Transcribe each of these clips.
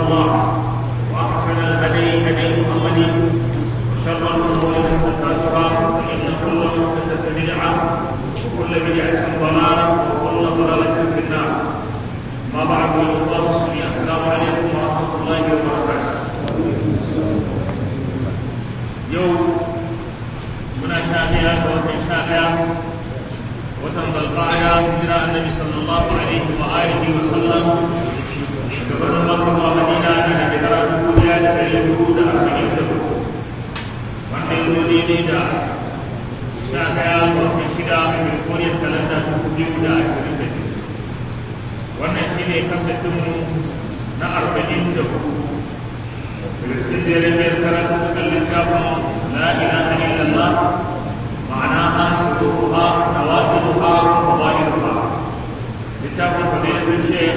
الله وأحسن الهدي هدي محمد وشر الأمور محدثاتها فإن كل محدثة بدعة وكل بدعة ضلالة وكل ضلالة في النار ما بعد أيها المسلمين السلام عليكم ورحمة الله وبركاته يوم من شاهدها ومن شاهدها watan balbaya hijira annabi sallallahu alaihi wa alihi wa sallam gabanin makka zuwa madina da da shekara dubu daya da dari hudu da arba'in da hudu wanda ya zo daidai da sha daya watan shida a kirkoriyar kalanda dubu biyu da ashirin da biyu wannan shi ne kasafinmu na arba'in da hudu daga cikin jerin biyar karatu ta littafin la ilaha illallah معناها شروطها نوافذها وظاهرها كتاب فضيلة الشيخ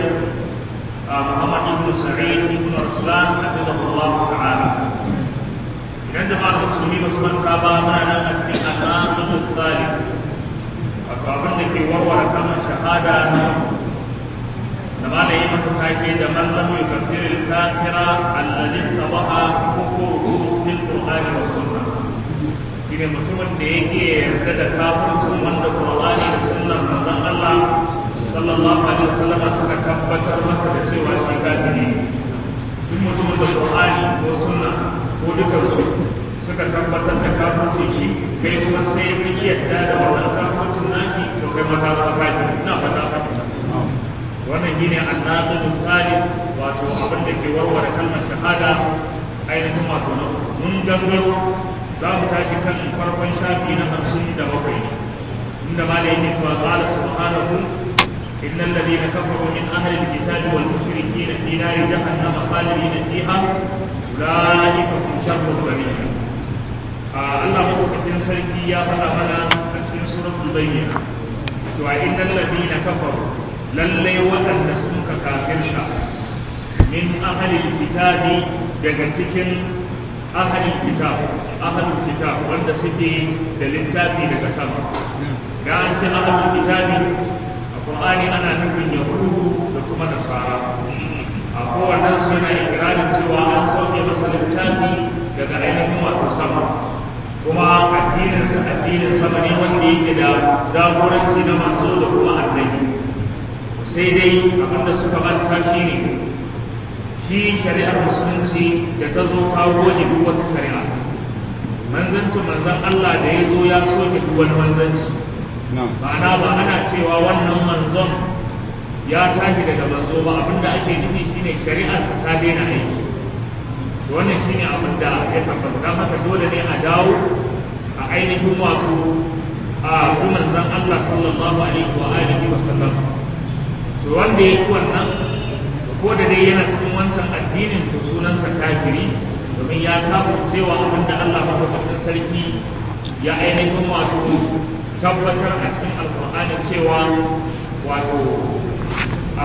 محمد بن سعيد بن رسلان حفظه الله تعالى idan jama'ar musulmi ba su manta ba muna nan a cikin al'amun tsari wato abin da ke warware kamar shahada na da ma da yi masa take da mallamu ya kafir al-kafira alladhi tabaha hukumu fil qur'ani was sunnah shine mutumin da yake yarda da kafircin wanda Qur'ani da sunnar manzon Allah sallallahu alaihi wasallam suka tabbatar masa da cewa shi kafiri duk mutumin da Qur'ani ko sunna ko dukkan su suka tabbatar da kafircin shi kai kuma sai ka yarda da wannan kafircin nashi to kai ma ka zama kafiri ina fata ka wannan shine annabi misali wato abin da ke warware kalmar shahada ainihin wato na mun gangaro za mu tashi kan farkon shafi na hamsin da bakwai inda ma da yake cewa qala subhanahu innal ladina kafaru min ahli alkitabi wal mushrikeen fi nari jahannama khalidina fiha ulaika hum sharrul bariyah Allah madaukakin sarki ya faɗa mana a cikin suratul bayyina to a innal ladina kafaru lallai waɗanda sun ka kafirta min ahli alkitabi daga cikin ahalin kitab ahalin kitab wanda suke da littafi daga sama da an ce ahalin kitabi a qur'ani ana nufin yahudu da kuma nasara a kowannen suna ikirarin cewa an sauke masa littafi daga ainihin wato sama kuma addininsa addinin sama ne wanda yake da jagoranci na manzo da kuma annabi sai dai abinda suka manta shi ne shi shari'ar musulunci da ta zo ta goge duk wata shari'a manzancin manzan Allah da ya zo ya soke duk wani manzanci ma'ana ba ana cewa wannan manzon ya tashi daga manzo ba abinda ake nufi shine shari'arsa ta daina aiki wannan shine abin da ya tabbata don haka dole ne a dawo a ainihin wato a bi manzan Allah sallallahu alaihi wa alihi wa sallam to wanda ya yi wannan ko da dai yana cikin wancan addinin to sunansa kafiri domin ya kafin cewa abin da Allah mafafakin sarki ya ainihin wato tabbatar a cikin alkur'ani cewa wato a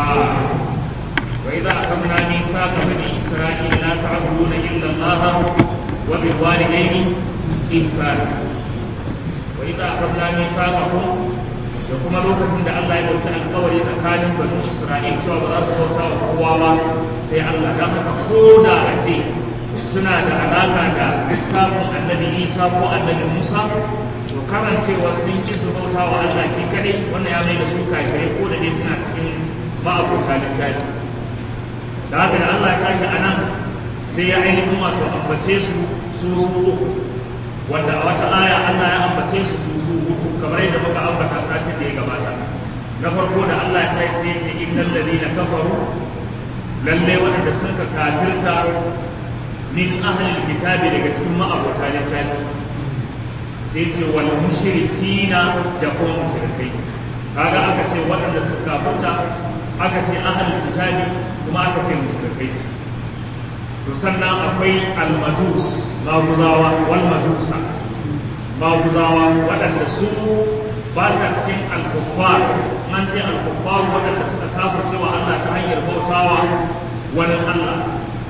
wa idza akhadna mithaqa bani isra'ila la ta'buduna illa Allah wa bil walidayni ihsana wa idza akhadna mithaqakum da kuma lokacin da Allah ya ɗauki alkawari tsakanin banu Isra'il cewa ba za su bauta wa kowa ba sai Allah da haka ko da a ce suna da alaka da littafin annabi Isa ko annabi Musa to karancewa sun ki su bauta wa Allah shi kadai wannan ya mai da su kafirai ko da dai suna cikin ma'abuta littafi da haka da Allah ya tashi a nan sai ya ainihin wato ambace su su su wanda a wata aya Allah ya ambace su su su uku kamar yadda muka ambata satin da ya gabata na farko da Allah ya kai sai ce innal ladina kafaru lalle wanda sun ka kafirta min ahlil kitabi daga cikin ma'abota littafi sai ce wal mushrikina da kuma mushrikai kaga aka ce waɗanda suka kafirta aka ce ahlul kitabi kuma aka ce mushrikai to sannan akwai al-majus maguzawa wal majusa maguzawa waɗanda su ba sa cikin al-kuffar an ce al-kuffar waɗanda suka kafirce wa Allah ta hanyar bautawa wani Allah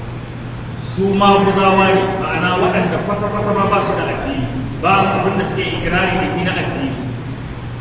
su maguzawa ne ma'ana waɗanda kwata-kwata ma ba su da addini ba abin da suke ikirari da na addini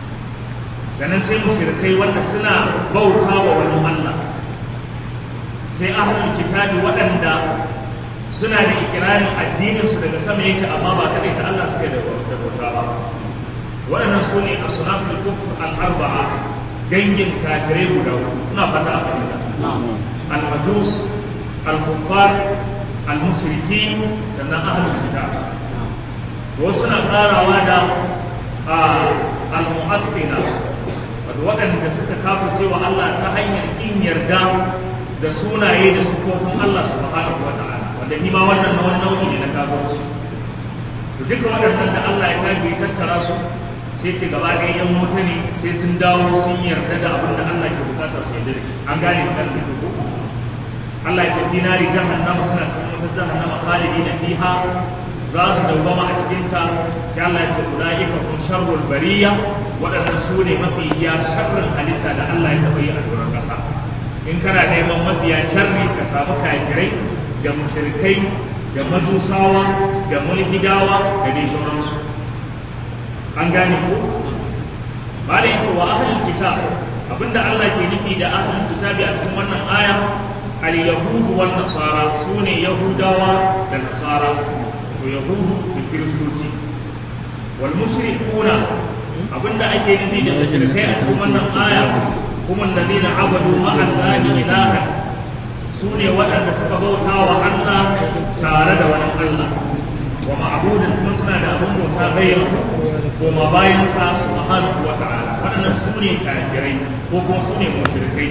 sannan sai mushrikai wanda suna bauta wa wani Allah sai ahlul kitabi waɗanda suna da ikirarin addininsu daga sama yake amma ba kaɗai ta Allah suke da bauta ba waɗannan su ne a sunafin kufur al'arba'a dangin kafirai guda ina fata a fahimta al-majus al-kuffar al-mushriki sannan ahlul kitab wasu na ƙarawa da al-mu'addina waɗanda suka kafa cewa Allah ta hanyar in yarda da sunaye da sufofin Allah subhanahu wa ta'ala wanda ni ma wannan na wani nau'i ne na kafirci to duka waɗannan da Allah ya tafi tattara su sai ce gaba ɗaya yan wuta ne sai sun dawo sun yarda da abin da Allah ke bukatar su yarda da shi an gane kan da ko Allah ya ce fi nari jahannama suna cikin wata jahannama khalidina fiha za su dawwama a cikin ta sai Allah ya ce ulaika hum sharrul bariya waɗannan su ne mafiya sharrin halitta da Allah ya taɓa yi a doron ƙasa in kana neman mafiya sharri ka samu kafirai da mushrikai da majusawa da mulhidawa da dai sauransu an gane ko ba da yace wa ahlul kitab abinda Allah ke nufi da ahlul kitabi a cikin wannan aya al yahudu wan nasara sune yahudawa da nasara to yahudu da kiristoci wal mushrikuna abinda ake nufi da mushrikai a cikin wannan aya kuma alladhina abadu ma'a allahi ilahan sune waɗanda suka bauta wa Allah tare da wani Allah wa ma'budin kuma suna da abin bauta bayan koma bayan sa subhanahu wa ta'ala waɗannan sune kafirai ko kuma sune mushrikai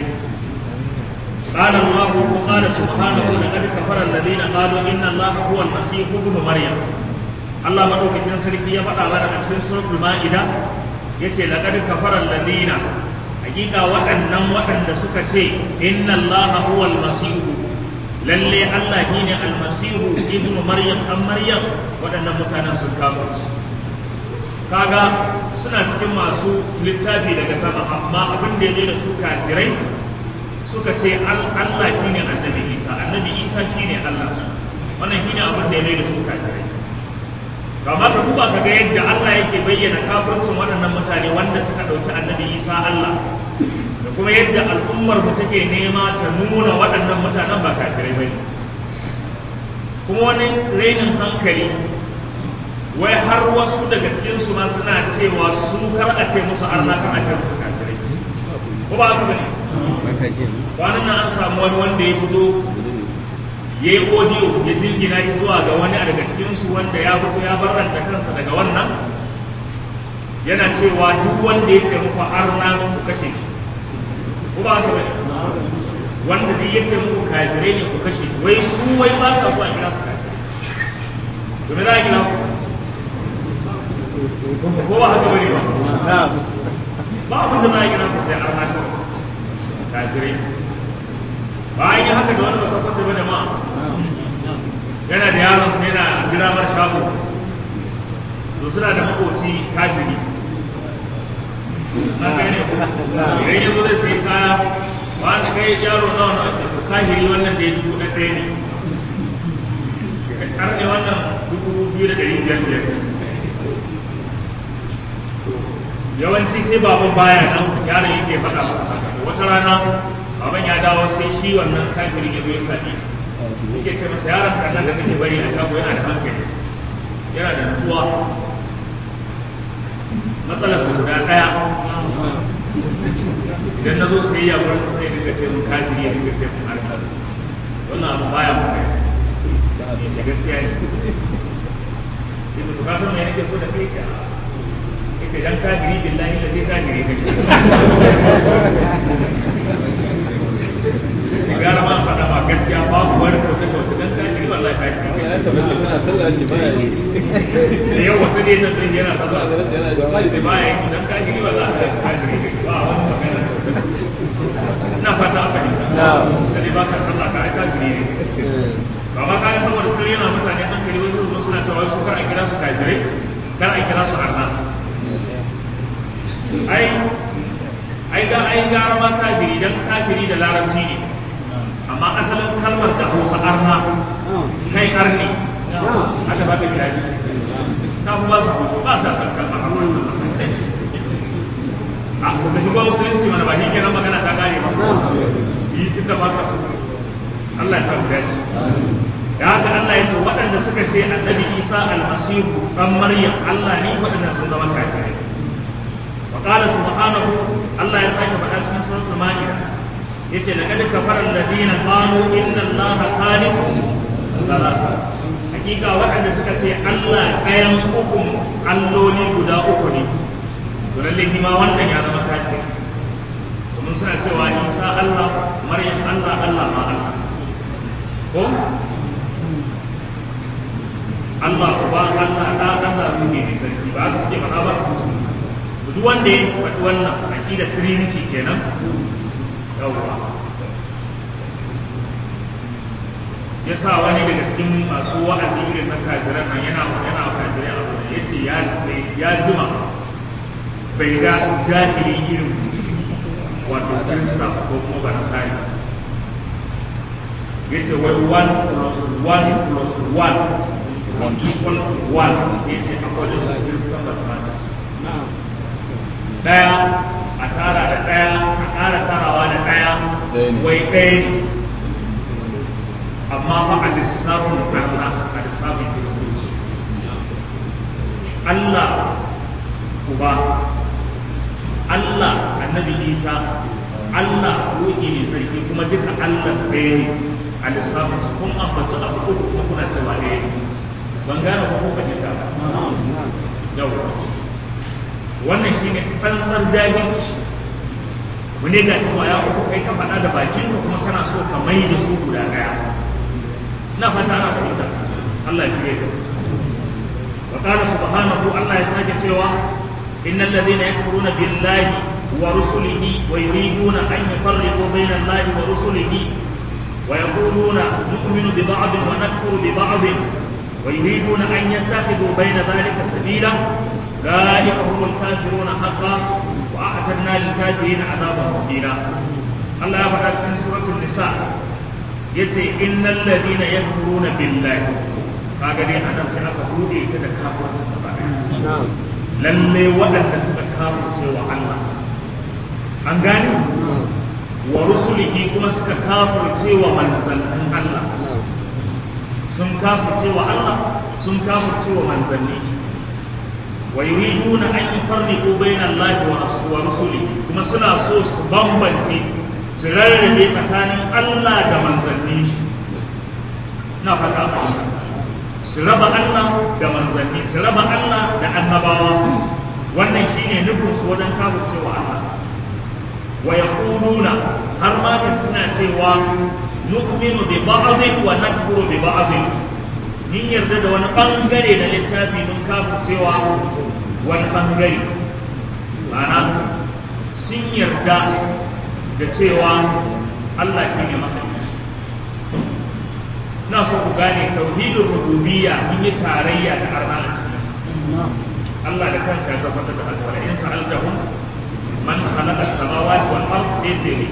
قال الله قال سبحانه لقد كفر الذين قالوا ان الله هو المسيح ابن مريم الله madaukakin sarki ya faɗa mana a cikin suratul ma'ida yace laqad kafara alladhina hakika waɗannan waɗanda suka ce inna allaha huwa almasihu lalle Allah shine almasihu ibnu maryam dan maryam waɗannan mutanen sun kafirci kaga suna cikin masu littafi daga sama amma abin da ya da su kafirai suka ce Allah shine annabi Isa annabi Isa shine Allah su wannan shine abin da ya da su kafirai kamar ka duba kaga yadda Allah yake bayyana kafircin waɗannan mutane wanda suka ɗauki annabi Isa Allah da kuma yadda al'ummar mu take nema ta nuna waɗannan mutanen ba kafirai ba kuma wani rainin hankali wai har wasu daga cikin su ma suna cewa su kar a ce musu arna kan a ce musu kafirai ko ba haka bane kwanan nan an samu wani wanda ya fito ya yi audio ya jingina shi zuwa ga wani daga cikinsu wanda ya fito ya barranta kansa daga wannan yana cewa duk wanda ya ce muku arna ku kashe shi ko ba haka bane wanda duk ya ce muku kafirai ne ku kashe shi wai su wai ba sa so a kira su kafirai to me za a kira ku ko ba haka bane ba ba abin da za a kira ku sai arna kafirai bayan yi haka da wani ba sakwace ba da ma yana da yaron sa yana jira mar shago to suna da makoci kafiri na kai ne idan yanzu zai sai kaya ba da kai yaro nawa na wace to kafiri wannan da ya dubu na ɗaya ne har ne wannan dubu biyu da ɗari biyar biyar yawanci sai baban baya nan yaron yake faɗa masa haka wata rana baban ya dawo sai shi wannan kafirin ya zo ya sami yake ce masa yaron kan da kake bari a shago yana da hankali yana da nutsuwa matsalar su guda ɗaya idan na zo sai ya wurin sai dinga ce mun kafiri ya dinga ce mun harkar wannan abu baya mu kai da gaskiya ne sai mutu ka san me nake so da kai ce ita dan kafiri billahi da zai kafiri kake gara ma faɗa ma gaskiya babu wani kauce kauce dan kafiri wallahi kafiri ya tabbata muna sallah ce baya yi da yau wata ne ta tsaye yana sallah da baya yi dan kafiri wallahi kafiri ba wani magana kauce kauce ina fata a fahimta da ne baka sallah ka ai kafiri ne ba ma kayan saboda sun yana mutane hankali wani zo suna cewa su kar a kira su kafirai kar a kira su arna ai ai ga ai gara ma kafiri dan kafiri da larabci ne amma asalin kalmar da hausa arna kai arni haka ba ka kira shi na kuma su hausa ba sa san kalmar arna a kuma shigo musulunci mana ba shi kenan magana ta kare ba yi duk da ba ka so Allah ya sa mu dace da haka Allah ya ce waɗanda suka ce annabi Isa almasihu dan Maryam Allah ne waɗanda sun zama kafirai wa qala subhanahu Allah ya sake faɗa cikin suratul ma'idah yace laqad kafara alladhina qalu inna allaha khaliqu thalatha hakika waɗanda suka ce Allah ɗayan uku alloli guda uku ne to lalle ma wannan ya zama kafir domin suna cewa Isa Allah Maryam Allah Allah ma Allah ko Allah uba Allah da Allah ruhi ne sarki ba haka suke faɗa ba duk wanda ya faɗi wannan aqidar trinity kenan yawwa ya sa wani daga cikin masu wa'azi irin na kafiran nan yana yana kafirai a wani ya ce ya jima bai ga jahili irin wato kirista ko kuma ba nasari ya ce wai one plus one plus one is equal to one ya ce according to Christian mathematics daya a tara da ɗaya a ƙara tarawa da ɗaya wai ɗaya ne amma ba a lissafin Allah a lissafin kiristoci Allah uba Allah annabi Isa Allah ruhi ne sarki kuma duka Allah ɗaya ne a lissafin su kun ambaci abu uku kuma kuna cewa ɗaya ne ban gane ko kun fahimta ba yau wannan shi ne tsantsar jahilci mu ne ga cewa ya uku kai ka faɗa da bakin ka kuma kana so ka mai da su guda ɗaya na fata ana fahimta Allah ya ka wa qala subhanahu Allah ya sake cewa innal ladina yakfuruna billahi wa rusulihi wa yuriduna an yufarriqu bayna Allahi wa rusulihi wa yaquluna nu'minu bi ba'd wa nakfuru bi ba'd wa yuriduna an yattakhidhu bayna dhalika sabila ذلك هم الكافرون حقا واعتدنا للكافرين عذابا مهينا الله يبقى في سوره النساء yace innal ladina yakfuruna billahi kaga dai anan sai aka bude ta da kafirci da baya lalle waɗanda suka kafirce wa Allah an gane wa rusulihi kuma suka kafirce wa manzannin Allah sun kafirce wa Allah sun kafirce wa manzanni ويريدون أن يفرقوا بين الله ورسوله كما سنا سو بامبنتي سرر بي مكان الله da manzanni na fata su raba Allah da manzanni su raba Allah da annabawa wannan shine nufin su wajen cewa Allah wa yaquluna har ma da suna cewa nu'minu bi ba'd wa nakfuru bi ba'd mun yarda da wani bangare na littafi mun kafin cewa wani bangare ma'ana sun yarda da cewa Allah ke ne mahaici na so ku gane tauhidin rububiyya mun yi tarayya da arna a cikin Allah da kansa ya tabbatar da haka wala in sa'altahum man khalaqa as-samawati wal ardi sai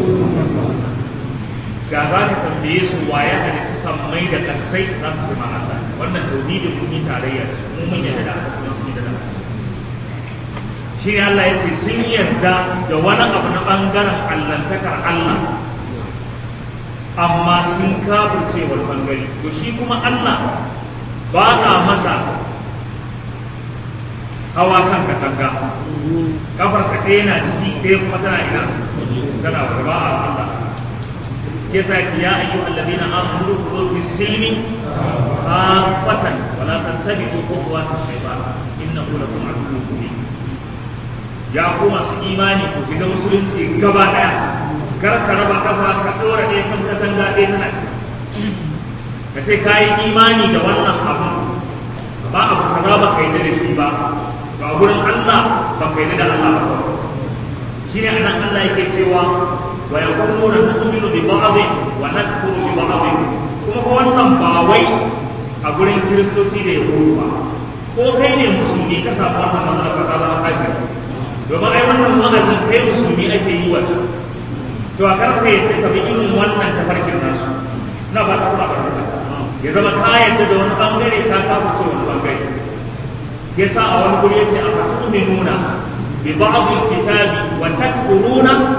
ga za ka tambaye su waye halitta sammai da kasai za su ce ma Allah wannan tauhidin mun yi tarayya da su mun yarda da haka kuma sun yarda da shi ne Allah ya ce sun yarda da wani abu na bangaren allantakar Allah amma sun kafirce wal bangare to shi kuma Allah ba a masa hawa kan katanga kafar ka ɗaya na ciki ɗaya kuma tana ina tana ba a Allah يسأل يا أيها الذين آمنوا ادخلوا في السلم كافة ولا تتبعوا خطوات الشيطان إنه لكم عدو مبين يا قوم إيماني ku shiga musulunci gaba ɗaya kar ka raba kafa ka ɗora ɗaya kan katanga ɗaya tana ci ka ce ka yi imani da wannan abu ba abu kaza ba ka yi da shi ba ba gurin Allah ba ka yi da Allah ba shi ne anan Allah yake cewa ويقولون نؤمن ببعض ونكفر ببعض kuma ko wannan ba wai a gurin kiristoci da yahudu ba ko kai ne musulmi ka samu wannan matsala ka zama kafir domin ai wannan magazin kai musulmi ake yi wa to a kar ka yadda ka bi irin wannan tafarkin nasu na ba ta kuma karfata ya zama ka yadda da wani bangare ka kafa ce wani bangare ya sa a wani guri yace a fatu nuna bi ba'd kitabi wa takfuruna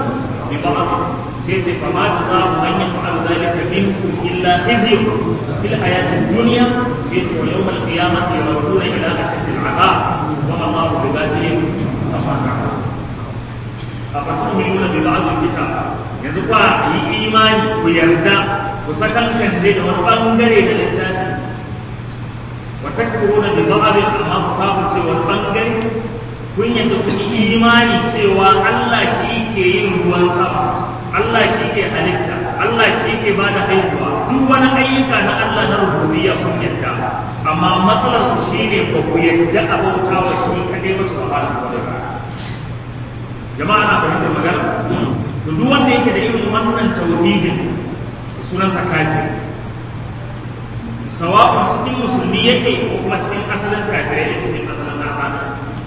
bi ba'd sai ce fa ma jazaa'u man yaf'al dhalika minkum illa khizyun fil hayati dunya sai ce wa yawm al-qiyamati yarduna ila ashaddi al-'adab wa ma Allahu bi ghafilin amma ta'malun afatu'minuna bi ba'd al-kitab yanzu kwa yi imani ku yarda ku sakankance da wani bangare da littafi wa takfuruna bi ba'd amma ku kafirce wani bangare kun yadda kun yi imani cewa Allah shi ke yin ruwan sama Allah shi ke halitta Allah shi ke ba da haihuwa duk wani ayyuka na Allah na rububiyya kun yadda amma matsalar ku shine ba ku yadda abauta wa shi kadai ba su ba su ba jama'a na fahimtar magana to duk wanda yake da irin wannan tauhidin sunansa kafir sawa'un cikin musulmi yake ko kuma cikin asalin kafirai ne cikin asalin arhana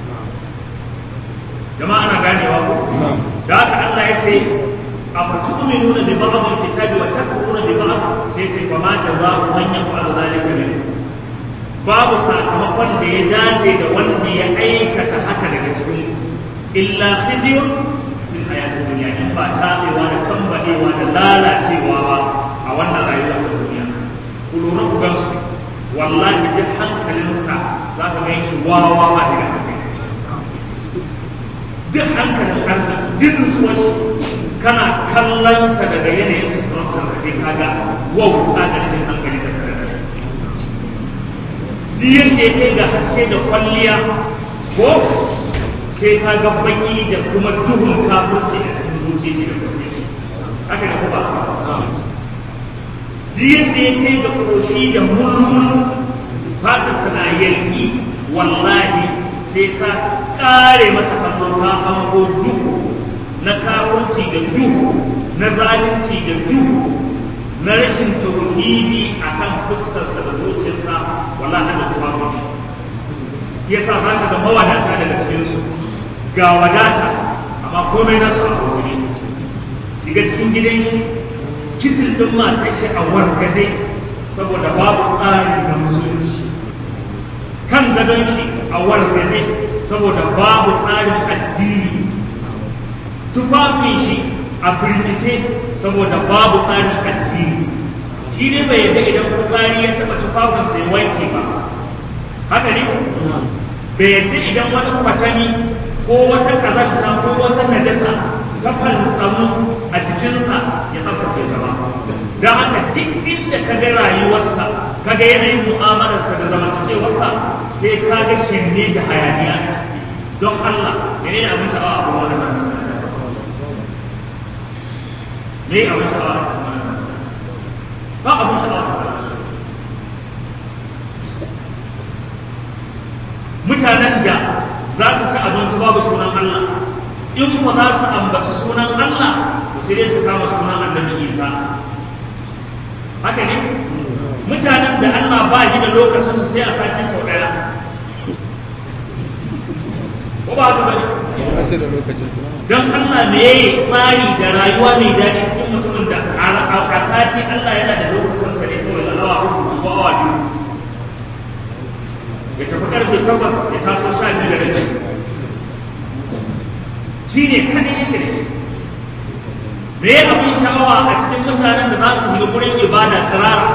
jama'a na ganewa ko da haka Allah ya ce a fatu'minuna bi ba'd al-kitabi wa takfuruna bi ba'd sai ce fa ma jazaa'u man yaf'alu dhalika minkum babu sakamakon da ya dace da wanda ya aikata haka daga cikin illa khizyun fil hayati dunya in ba tabewa da tambadewa da lalacewa ba a wannan rayuwa ta duniya ku lura ku gansu wallahi duk hankalinsa za ka gan shi wawa ba daga hankali duk hankalin arna duk nutsuwar shi kana kallonsa daga yanayin sufurantar sa kai kaga wauta da cikin hankali da kare da duk yadda ya kai ga haske da kwalliya ko sai ka ga baki da kuma duhun kafurci a cikin zuciya da musulmi haka da kuma duk yadda ya kai ga koshi da mulmul fatarsa na yanki wallahi sai ka kare masa kallo ka hango duhu na kafurci da duhu na zalunci da duhu na rashin tauhidi a kan fuskarsa da zuciyarsa wallahi da tufafi yasa za ka ga mawadata daga cikinsu ga wadata amma komai nasu a kusuri shiga cikin gidan shi kicin ɗin matar shi a wargaje saboda babu tsari na musulunci kan gadon shi a wargaje saboda babu tsarin addini tufafin shi a birkice saboda babu tsarin addini shi ne bai yadda idan fitsari ya taɓa tufafin sai wanke ba haka ne bai yadda idan wani kwatani ko wata kazanta ko wata najasa ta falsamu a jikinsa ya tsaftace ta ba don haka duk inda ka ga rayuwarsa ka ga yanayin mu'amalarsa da zamantakewarsa sai ka ga shirme da hayaniya a ciki don Allah mene ne abin sha'awa abu wani nan me abin sha'awa a cikin wani ba abin sha'awa mutanen da za su ci abinci babu sunan Allah in ba za su ambaci sunan Allah to sai dai su kama sunan annabi Isa haka ne mutanen da Allah ba shi da lokacin su sai a sati sau ɗaya ko ba haka bane sai da lokacin su don Allah me yayi tsari da rayuwa mai daɗi cikin mutumin da a sati Allah yana da lokacin sa ne kawai da awa uku ko awa biyu ya tafi karfe takwas ya taso sha biyu da rabi shi ne kada yake da shi me ya abin sha'awa a cikin mutanen da za su shiga gurin ibada tsirara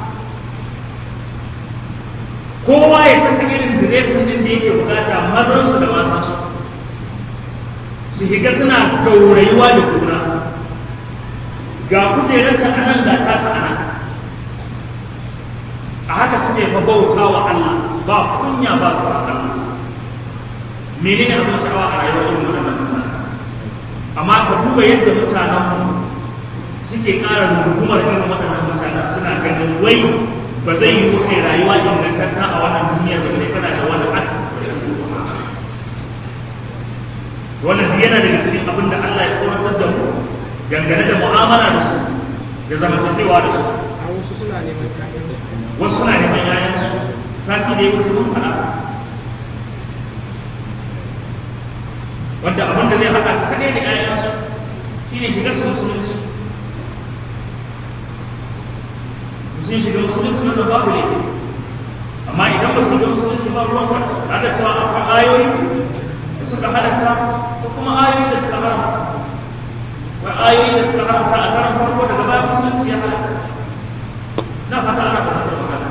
kowa ya saka irin diresin din da yake bukata mazansu da matansu su shiga suna gaurayuwa da juna ga kujerarta a nan ga tasa a nan a haka suke fa bauta wa Allah ba kunya ba tsoron Allah menene abin sha'awa a rayuwar irin wannan mutane amma ka duba yadda mutanen mu suke ƙara rungumar irin waɗannan mutanen suna ganin wai ba zai yi kai rayuwa ingantatta a wannan duniyar ba sai kana da wani aksi wannan duk yana daga cikin abin da Allah ya tsoratar da mu dangane da mu'amala da su da zamantakewa da su a wasu suna neman ƴaƴansu wasu suna neman yayansu sati da ya wuce mun faɗa wanda abin da zai haɗa ka kaɗai da yayansu shine shiga su musulunci sun shiga musulunci wanda babu laifi amma idan ba su shiga musulunci ba ruwan kwanci na da cewa akwai ayoyi da suka halatta ko kuma ayoyi da suka haramta ba ayoyi da suka haramta a karan farko daga baya musulunci ya halaka na fata ana fahimtar magana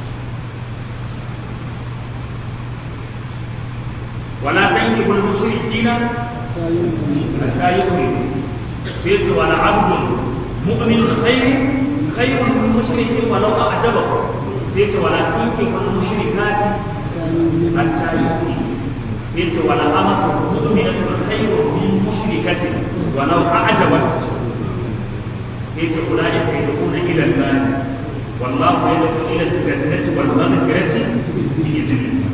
wala tankihul mushrikina hatta yu'minu sai ce wala abdun mu'minun khairin khairun min mushrikin walau a'jabahu sai ce wala tankihul mushrikati hatta yu'minu yace wala amatu mu'minatun khairun min mushrikatin walau a'jabat yace ulaika yadkhuluna ila an-nar wallahu yadkhulu ila al-jannati wal maghfirati bi idnihi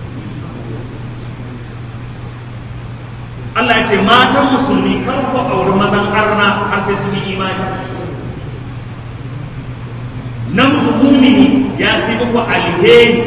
Allah ya ce matan musulmi kar ku auri mazan arna har sai su yi imani namiji mumini ya fi muku alheri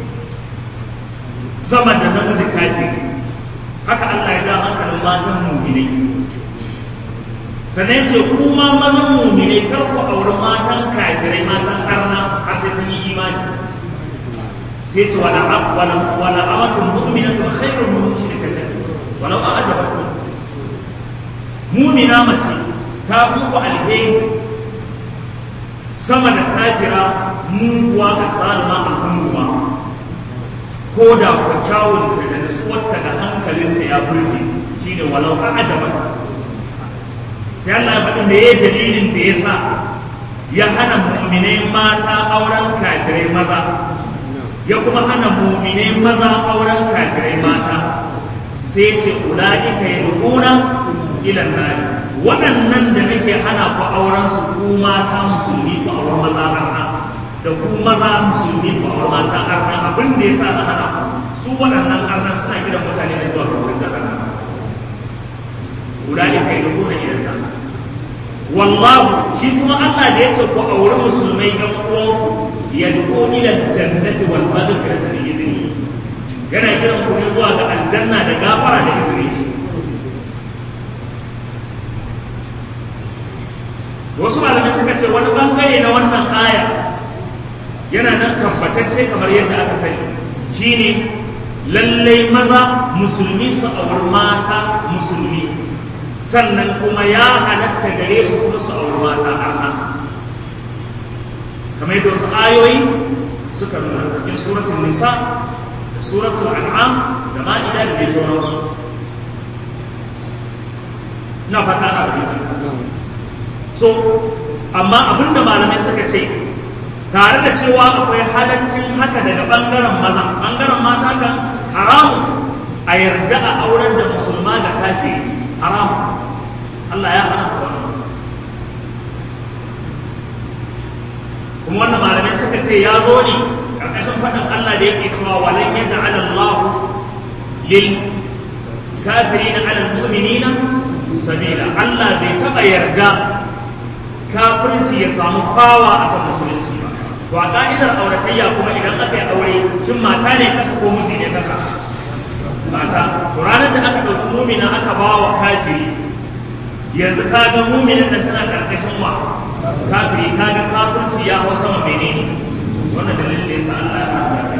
sama da namiji kafiri haka Allah ya ja hankalin matan muminai sannan ce kuma mazan muminai kar ku auri matan kafirai matan arna har sai sun yi imani sai ce wala wala wala amatun mu'minatun khairun min mushrikatin walau a ajabatkum mumina mace ta muku alheri sama da kafira muguwa a zalima al'umma ko da ku kyawunta da nutsuwarta da hankalinta ya burge shine walau a ajaba sai Allah ya faɗi me dalilin da ya sa ya hana mu'minai mata auren kafirai maza ya kuma hana mu'minai maza auren kafirai mata sai ce ula'ika yad'una ila an waɗannan da nake hana ku auren su ku mata musulmi ku auren maza arna da ku maza musulmi ku auren mata arna abin da yasa na hana ku su waɗannan arna suna gidan mutane da zuwa ga jahannama ula'ika yad'una ila an wallahu shi kuma Allah da yace ku auri musulmai ɗan uwanku yad'u ila al-jannati wal maghfirati bi idnihi yana kiran ku ne zuwa ga aljanna da gafara da izini wasu malamai suka ce wani bangare na wannan aya yana nan tabbatacce kamar yadda aka sani shine lallai maza musulmi su auri mata musulmi sannan kuma ya halatta gare su kuma su auri mata arna kamar yadda wasu ayoyi suka nuna cikin suratul nisa suratul an'am da ma'ida da dai sauransu na fata a rubuta so amma abinda malamai suka ce tare da cewa akwai halaccin haka daga bangaren maza bangaren mata kan haramun a yarda a auren da musulma da kafiri haramun Allah ya haramta wannan kuma wannan malamai suka ce ya zo ne karkashin faɗin Allah da yake cewa walan ya ta'ala Allah lil kafirin ala mu'minina sabila Allah bai taɓa yarda kafirci ya samu fawa akan musulunci ba to a ka'idar auratayya kuma idan aka yi aure shin mata ne kasa ko miji ne kasa mata to ranar da aka ɗauki mumina aka ba wa kafiri yanzu ka ga muminin da tana karkashin wa kafiri ka ga kafirci ya hau sama menene wannan dalilin da yasa Allah ya haɗa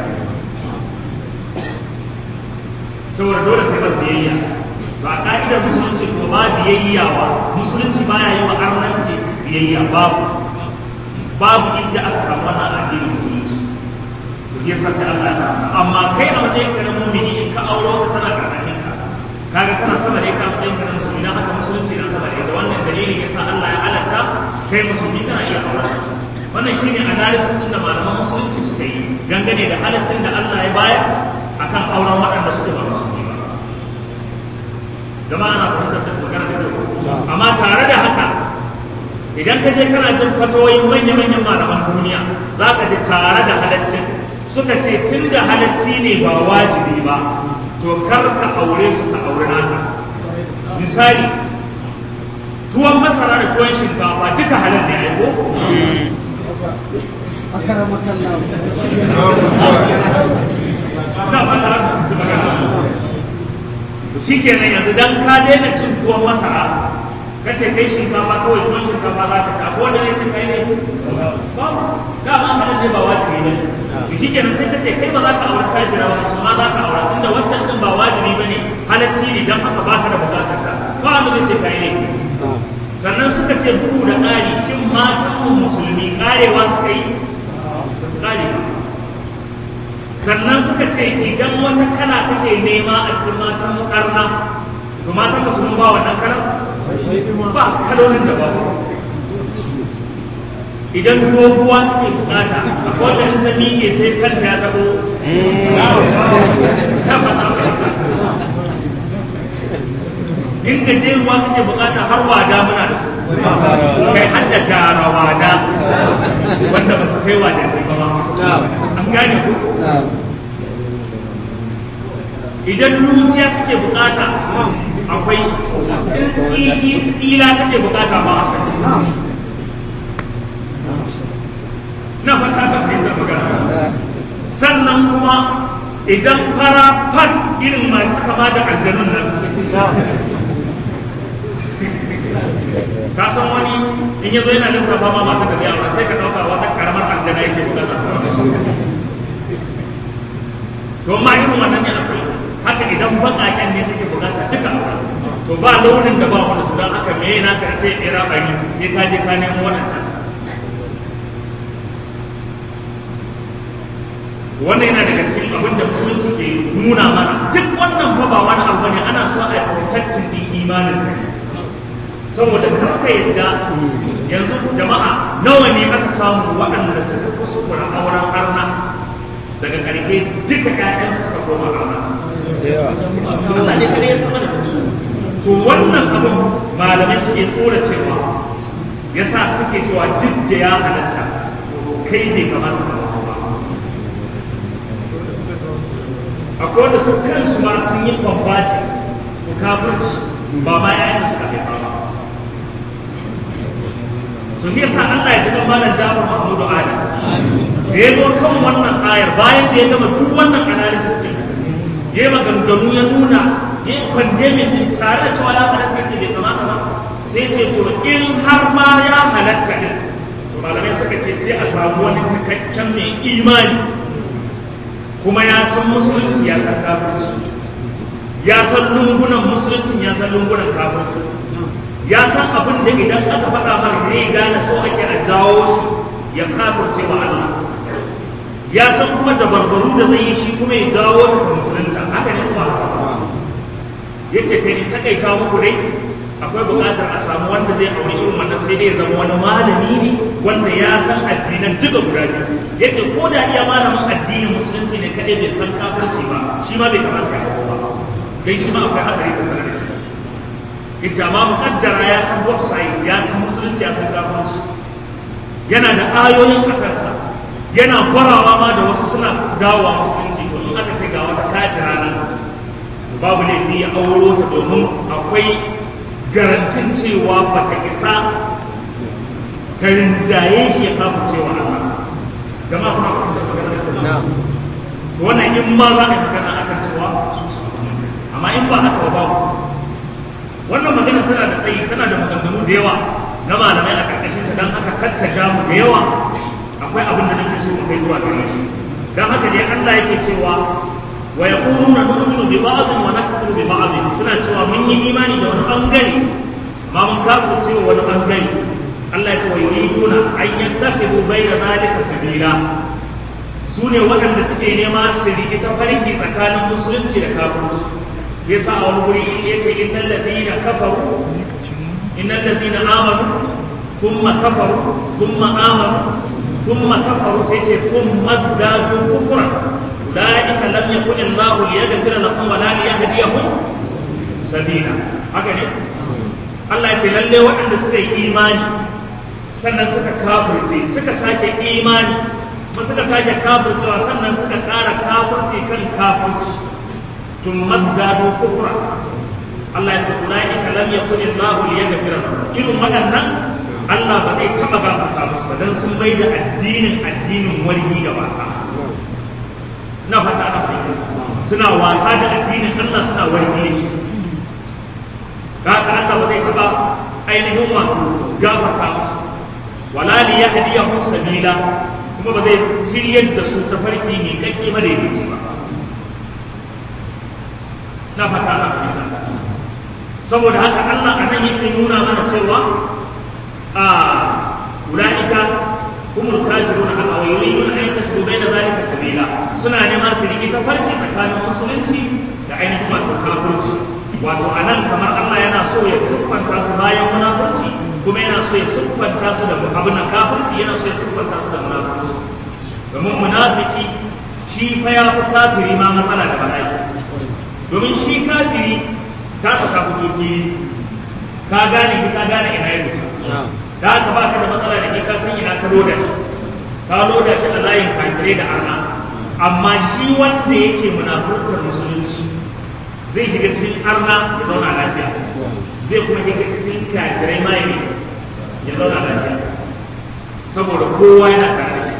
saboda dole ta bar biyayya ba ka'idar musulunci ko ba biyayya wa musulunci baya yi wa arnanci biyayya babu babu inda aka samu wannan addinin musulunci to yasa sai Allah ya amma kai a matsayin ka na mu'mini in ka auro ka tana karkashin ka kaga kana sama da ita a matsayin ka na musulmi dan haka musulunci na sama da ita wannan dalilin yasa Allah ya halatta kai musulmi kana iya aure wannan shine analysis din da malaman musulunci suka yi dangane da halaccin da Allah ya bayar akan auren waɗanda suka ba musulmi ba jama'a na fahimtar da magana da kyau amma tare da haka idan ka je kana jin fatoyin manya-manyan malaman duniya za ka ji tare da halaccin suka ce tun da halacci ne ba wajibi ba to kar ka aure su ka aure naka misali tuwon masara da tuwon shinkafa duka halal ne aiko na fata haka ci magana shi kenan yanzu dan ka daina cin tuwon masara ka ce kai shinkafa kawai tuwon shinkafa za ka ci akwai wanda ne ce kai ne babu dama halin ne ba wajibi ne to shi kenan sai ka ce kai ba za ka aure kafira ba su ma za ka aure tunda wancan din ba wajibi ba ne halacci ne dan haka baka da bukatar ka ba wanda zai ce kai ne sannan suka ce bugu da ƙari shin matan musulmi ƙarewa suka yi ba su ƙare ba sannan suka ce idan wata kala kake nema a cikin matan ƙarna to matan musulmi ba wannan kalan ba kalolin da ba idan doguwa ke bukata a kowane ta miƙe sai kanta ya taɓo ta fata in gajeruwa kake bukata har wada muna da su kai har da dara wada wanda ba su kai wada kai ba an gane ku idan ruciya kake bukata akwai in tsila kake bukata ba na fata ka fahimta magana sannan kuma idan fara fat irin masu kama da aljanun nan ka san wani in yazo yana lissafa ma mata da yawa sai ka dauka wata karamar aljana yake bukata to ma irin wannan ne akwai haka idan baƙaƙen ne take bukata duka to ba launin da ba wanda su dan haka me yana ka ce ira bari sai ka je ka nemo wannan can wannan yana daga cikin abin da musulunci ke nuna mana duk wannan fa ba wani abu ne ana so a protectin din imanin kai saboda kar ka yadda yanzu jama'a nawa ne aka samu waɗanda suka kuskura auren arna daga ƙarfe duka ƴaƴan suka koma arna Allah ne kare ya sama da su to wannan abin malamai suke tsora cewa yasa suke cewa duk da ya halatta kai bai kamata ka akwai wanda su kansu ma sun yi kwambatin ko kafirci ba ma yayin da suka haifa ba to ne yasa Allah ya jikan malam Jafar Mahmudu Ali da ya zo kan wannan ayar bayan da ya gama duk wannan analysis din ya yi maganganu ya nuna ya yi pandemic din tare da cewa ya halatta ce bai kamata ba sai ce to in har ma ya halatta din to malamai suka ce sai a samu wani cikakken mai imani kuma ya san musulunci ya san kafirci ya san lungunan musulunci ya san lungunan kafirci ya san abin da idan aka faɗa mar zai gane so ake a jawo shi ya kafirce wa Allah ya san kuma da barbaru da zai yi shi kuma ya jawo da musulunta haka ne kuma ya ce kai in takaita muku dai akwai buƙatar a samu wanda zai aure irin wannan sai dai ya zama wani malami ne wanda ya san addinan duka guda biyu ya ce ko da iya malamin addinin musulunci ne kaɗai bai san kafirci ba shi ma bai kamata ya ba don shi ma akwai haɗari tattare da shi ya ce amma muƙaddara ya san website ya san musulunci ya san kafirci yana da ayoyin a kansa yana gwarawa ma da wasu suna dawowa musulunci to in aka ce ga wata kafira nan babu laifi ya auro ta domin akwai garantin cewa ba ta isa ta rinjaye shi ya kafa cewa Allah jama'a kuna kuma da wannan in ma za a yi magana akan cewa su su amma in ba haka ba wannan magana tana da tsayi tana da maganganu da yawa na malamai a karkashin ta dan aka kattaja mu da yawa akwai abin da nake so mu kai zuwa gare shi dan haka dai Allah yake cewa wa yaquluna nu'minu bi ba'd wa nakfuru bi ba'd suna cewa mun yi imani da wani bangare ma mun kafirce wa wani bangare Allah ya ce wa yuriduna an yattakhidhu bayna dhalika sabila su ne waɗanda suke nema su riƙe ta farki tsakanin musulunci da kafirci yasa a wani wuri ya ce innal ladina kafaru innal ladina amanu thumma kafaru thumma amanu thumma kafaru sai ce thumma zdadu kufran ulaika lam yakun Allahu liyaghfira lahum wa la liyahdiyahum sabila haka ne Allah ya ce lalle waɗanda suka yi imani sannan suka kafirce suka sake imani kuma suka sake kafircewa sannan suka ƙara kafirce kan kafirci tummat gado kufra Allah ya ce ulaika lam yakun Allahu liyaghfira lahum irin waɗannan Allah ba zai taɓa gafarta musu ba dan sun mai da addinin addinin wargi da wasa na fata ana fahimta suna wasa da addinin Allah suna wargi da shi haka Allah ba zai taɓa ainihin wato gafarta musu wala li yahdiyahum sabila kuma ba zai shiryar da su ta farki mai kakki ba da yake ba na fata na fahimta saboda haka Allah a nan yake nuna mana cewa a ulaika humul kafiruna a yuriduna an yattakhidu bayna zalika sabila suna neman su riki ta farki tsakanin musulunci da ainihin wato kafirci wato anan kamar Allah yana so ya siffanta su bayan munafurci kuma yana so ya siffanta su da abin nan kafirci yana so ya siffanta su da munafurci domin munafiki shi fa ya fi kafiri ma matsala da bala'i domin shi kafiri ta saka fitoki ka gane ki ka gane ina ya kusa da haka ba ka da matsala da ke ka san ina ka loda shi ka loda shi a layin kafirai da arna amma shi wanda yake munafurtar musulunci zai shiga cikin arna ya zauna lafiya zai kuma shiga cikin kafirai ma ya zauna lafiya saboda kowa yana tare da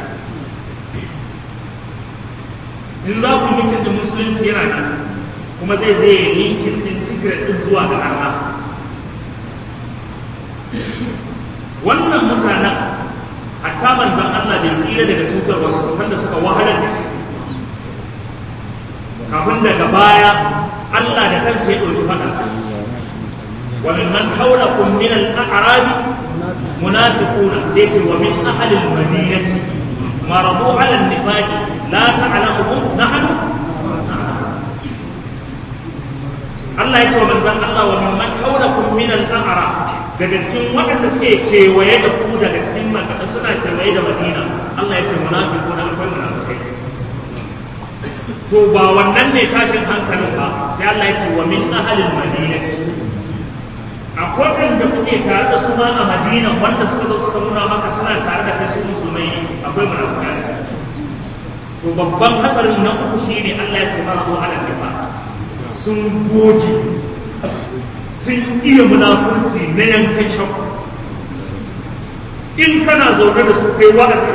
in za ku mutum da musulunci yana nan kuma zai zai yi linkin din secret din zuwa ga arna wannan mutanen hatta manzan Allah bai tsira daga cutar wasu sanda suka wahalar da shi kafin daga baya Allah da kansa ya ɗauki faɗa wa min man hawlakum min al-a'rab munafiquna sai ce wa min ahli al-madinati maradu ala an-nifaq la ta'lamuhum nahnu Allah ya ce wa manzan Allah wa min man hawlakum min al-a'rab daga cikin waɗanda suke kewaye da ku daga cikin makaka suna kewaye da madina Allah ya ce munafiku na akwai munafikai to ba wannan ne tashin hankalin ba sai Allah ya ce wa min ahalin madinati akwai waɗanda kuke tare da su ma a madina wanda suka zo suka nuna maka suna tare da kai su musulmai akwai munafikai a to babban hatsarin na uku shine Allah ya ce mara ko alal nifa sun goge sun iya munafurci na yankan shakku in kana zaune da su kai wa'azi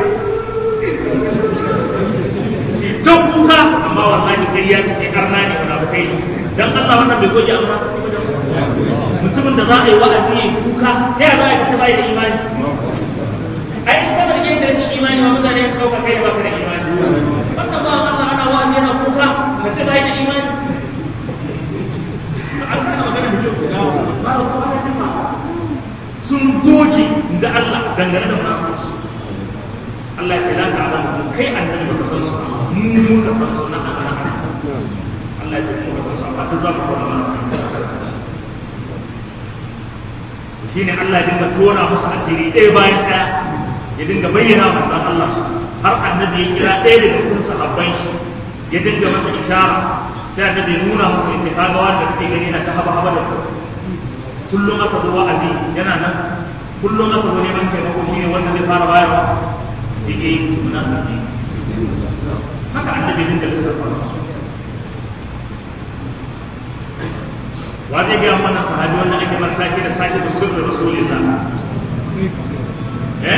sai ta kuka amma wallahi kai ya suke karna ne munafukai dan Allah wannan bai goge amma mutumin da za a yi wa'azi yayi kuka ta yaya za a kace bai da imani ai in ka zarge da rashin imani ma mutane su dauka kai ba ka da imani wannan ba Allah ana wa'azi yana kuka ka ce bai da imani sun goge in ji Allah dangane da munafurci Allah ce la ta'lamu kai annabi baka san su mu muka san su na Allah Allah ya ce mu ka san su amma duk za mu koma mana san shine Allah ya dinga tona musu asiri ɗaya bayan ɗaya ya dinga bayyana manzon Allah su har annabi ya kira ɗaya daga cikin sahabban shi ya dinga masa ishara sai annabi ya nuna musu yace kaga wanda kake gani na ta haba haba da ku kullum aka zo wa'azi yana nan kullum aka zo neman taimako shine wanda zai fara bayarwa sai eh munafiki haka annabi dinga lissafa wa zai ga mana sahabi wanda ake martaki da sahibu sirri rasulillah eh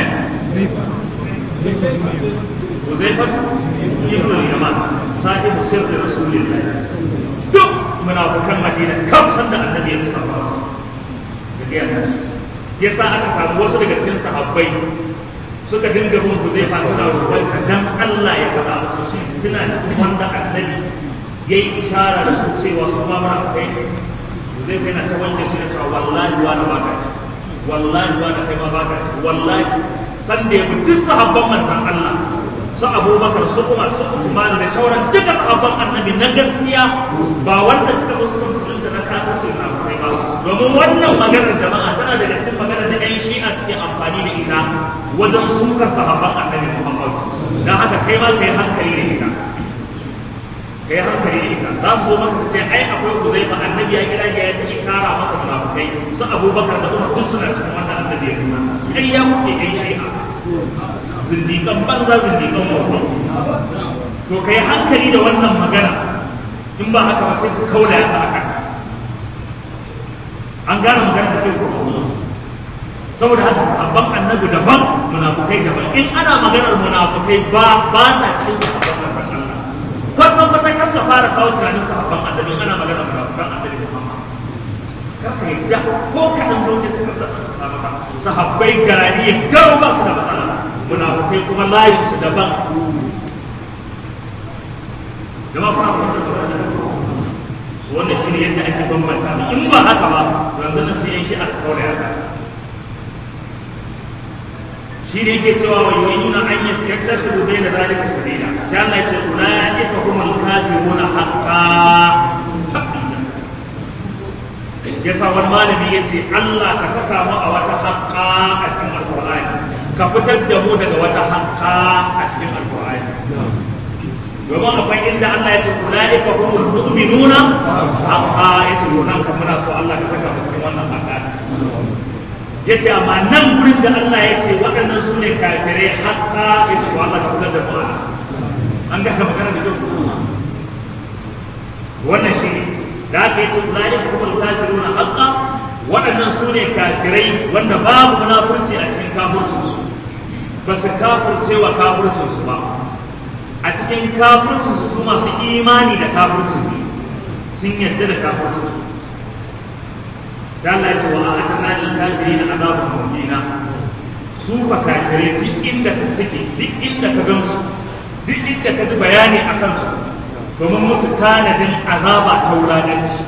Uzaifat ibn al-Yaman sahibu sirri rasulillah duk munafikan Madina kam san da annabi ya lissafa su da gaya musu yasa aka samu wasu daga cikin sahabbai suka dinga bin Huzaifa suna roƙon sa dan Allah ya faɗa musu shi suna cikin wanda annabi yayi ishara da su cewa su ma munafikai Huzaifa yana ta wanke shi na cewa wallahi wa na baka ci wallahi wa na kai ma baka ci wallahi san da yabi duk sahabban manzon Allah su abubakar su umar su usman da shauran duka sahabban annabi na gaskiya ba wanda suka zo suka musulunta na kafirci na kai ba domin wannan maganar jama'a tana daga cikin maganar da 'yan shi'a suke amfani da ita wajen sukar sahabban annabi muhammad don haka kai ma kai hankali da ita kai hankali da ita za su zo maka su ce ai akwai uzaifa annabi ya kira ya ta ishara masa munafukai su abubakar da umar duk suna cikin wannan annabi ya nuna kai ya kuke 'yan shi'a zindikan banza zindikan wato to kai hankali da wannan magana in ba haka ba sai su kaula ya haka an gane magana da kai ko saboda haka sahabban annabi daban munafukai daban in ana maganar munafukai ba ba sa cikin sahabban annabi Allah kwatan kwatan kan ka fara kawo tunanin sahabban annabi ana maganar munafukan annabi Muhammad kaka yadda ko kaɗan zuciya ta karɓar sahabbai garani ya garo ba su da matsala munafukai kuma layin su daban jama'a kuma su wannan shine yadda ake bambanta in ba haka ba yanzu na sai shi a su kaure haka shi ne yake cewa wa yuriduna an yattakhidhu bayna dhalika sabila sai Allah ya ce ulaika humul kafiruna haqqan tabbata yasa wani malami ya ce Allah ka saka mu a wata haƙƙa a cikin alƙur'ani ka fitar da mu daga wata haƙƙa a cikin alƙur'ani domin akwai inda Allah ya ce ulaika humul mu'minuna haqqa ya ce to nan kan muna so Allah ka saka mu cikin wannan haƙƙa ya ce amma nan gurin da Allah ya ce waɗannan su ne kafirai haƙƙa ya ce to Allah ka fitar da mu a nan an ga magana da kyau wannan shi ne da aka yi tulani kuma kafiruna haqqa waɗannan su ne kafirai wanda babu munafurci a cikin kafircinsu ba su kafirce wa kafircinsu ba a cikin kafircinsu su masu imani da kafircin ne sun yarda da kafircinsu sai Allah ya ce wa a'adna lil kafirin azabun muhina su ba kafirai duk inda ka suke duk inda ka gansu duk inda ka ji bayani a kansu domin musu tanadin azaba ta wulaƙanci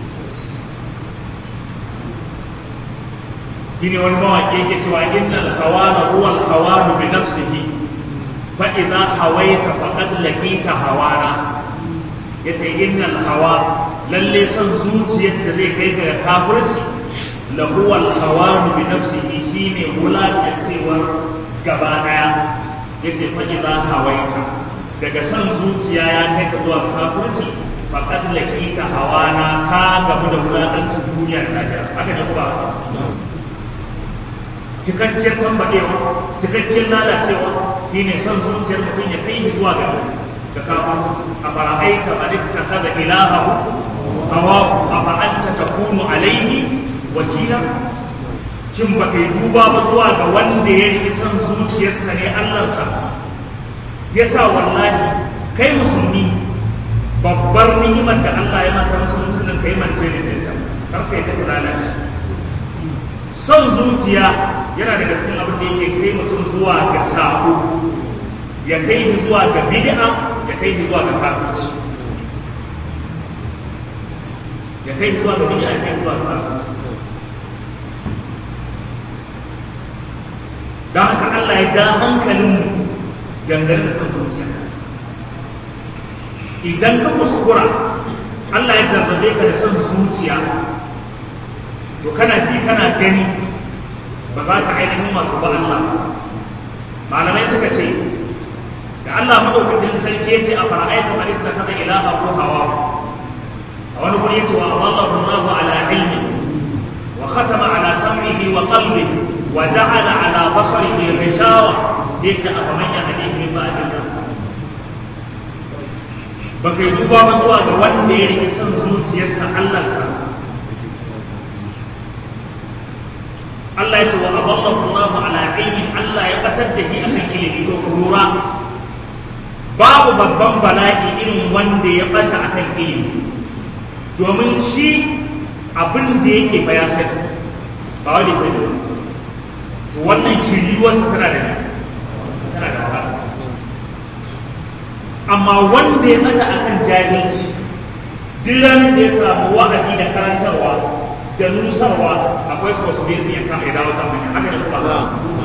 shine wani mawaƙi yake cewa innal hawana huwa al hawanu bi nafsihi fa idza hawaita faqad lakita hawana yace innal hawa lalle son zuciyar da zai kai ka ga kafirci la huwa al hawanu bi nafsihi shine wulaƙancewar gaba daya yace fa idza hawaita daga son zuciya ya kai ka zuwa kafirci faqad lakita hawana ka gamu da wulaƙancin duniya da lafiya haka ne kuma cikakken tambadewa cikakken lalacewa shine son zuciyar mutum ya kai zuwa ga ga kafirci a fara'aita man ittakhadha ilahahu hawahu afa anta takunu alayhi wakila shin baka yi duba ba zuwa ga wanda ya yi son zuciyarsa ne Allahnsa yasa wallahi kai musulmi babbar ni'imar da Allah ya maka musulunci nan kai mance ne da ita kar kai ta lalace son zuciya yana daga cikin abin da yake kai mutum zuwa ga sako ya kai shi zuwa ga bid'a ya kai shi zuwa ga kafirci ya kai shi zuwa ga bid'a ya kai shi zuwa ga kafirci don haka Allah ya ja hankalin mu dangane da son zuciya idan ka kuskura Allah ya jarrabe ka da son zuciya to kana ji kana gani ba za ka ainihin wato ba Allah malamai suka ce da Allah madaukakin sarki ya ce a fara'aita man ittakhadha ilaha ko hawa a wani guri ya ce wa Allahu Allahu ala ilmi wa khatama ala sam'ihi wa qalbihi wa ja'ala ala basarihi ghishawa sai ce a faman yahdihi min ba'dillah ba kai duba ba zuwa ga wanda ya rike son zuciyarsa Allah sa Allah ya ce wa aballahu Allahu ala ilmin Allah ya batar da shi akan ilimi to lura babu babban bala'i irin wanda ya bata akan ilimi domin shi abin da yake fa ya sani ba wanda sai to wannan shiriwarsa tana da tana da wahala amma wanda ya bata akan jahilci duk ranar da ya samu wa'azi da karantarwa da nusarwa akwai su wasu biyu ya kama ya dawo ta hanya haka da kuma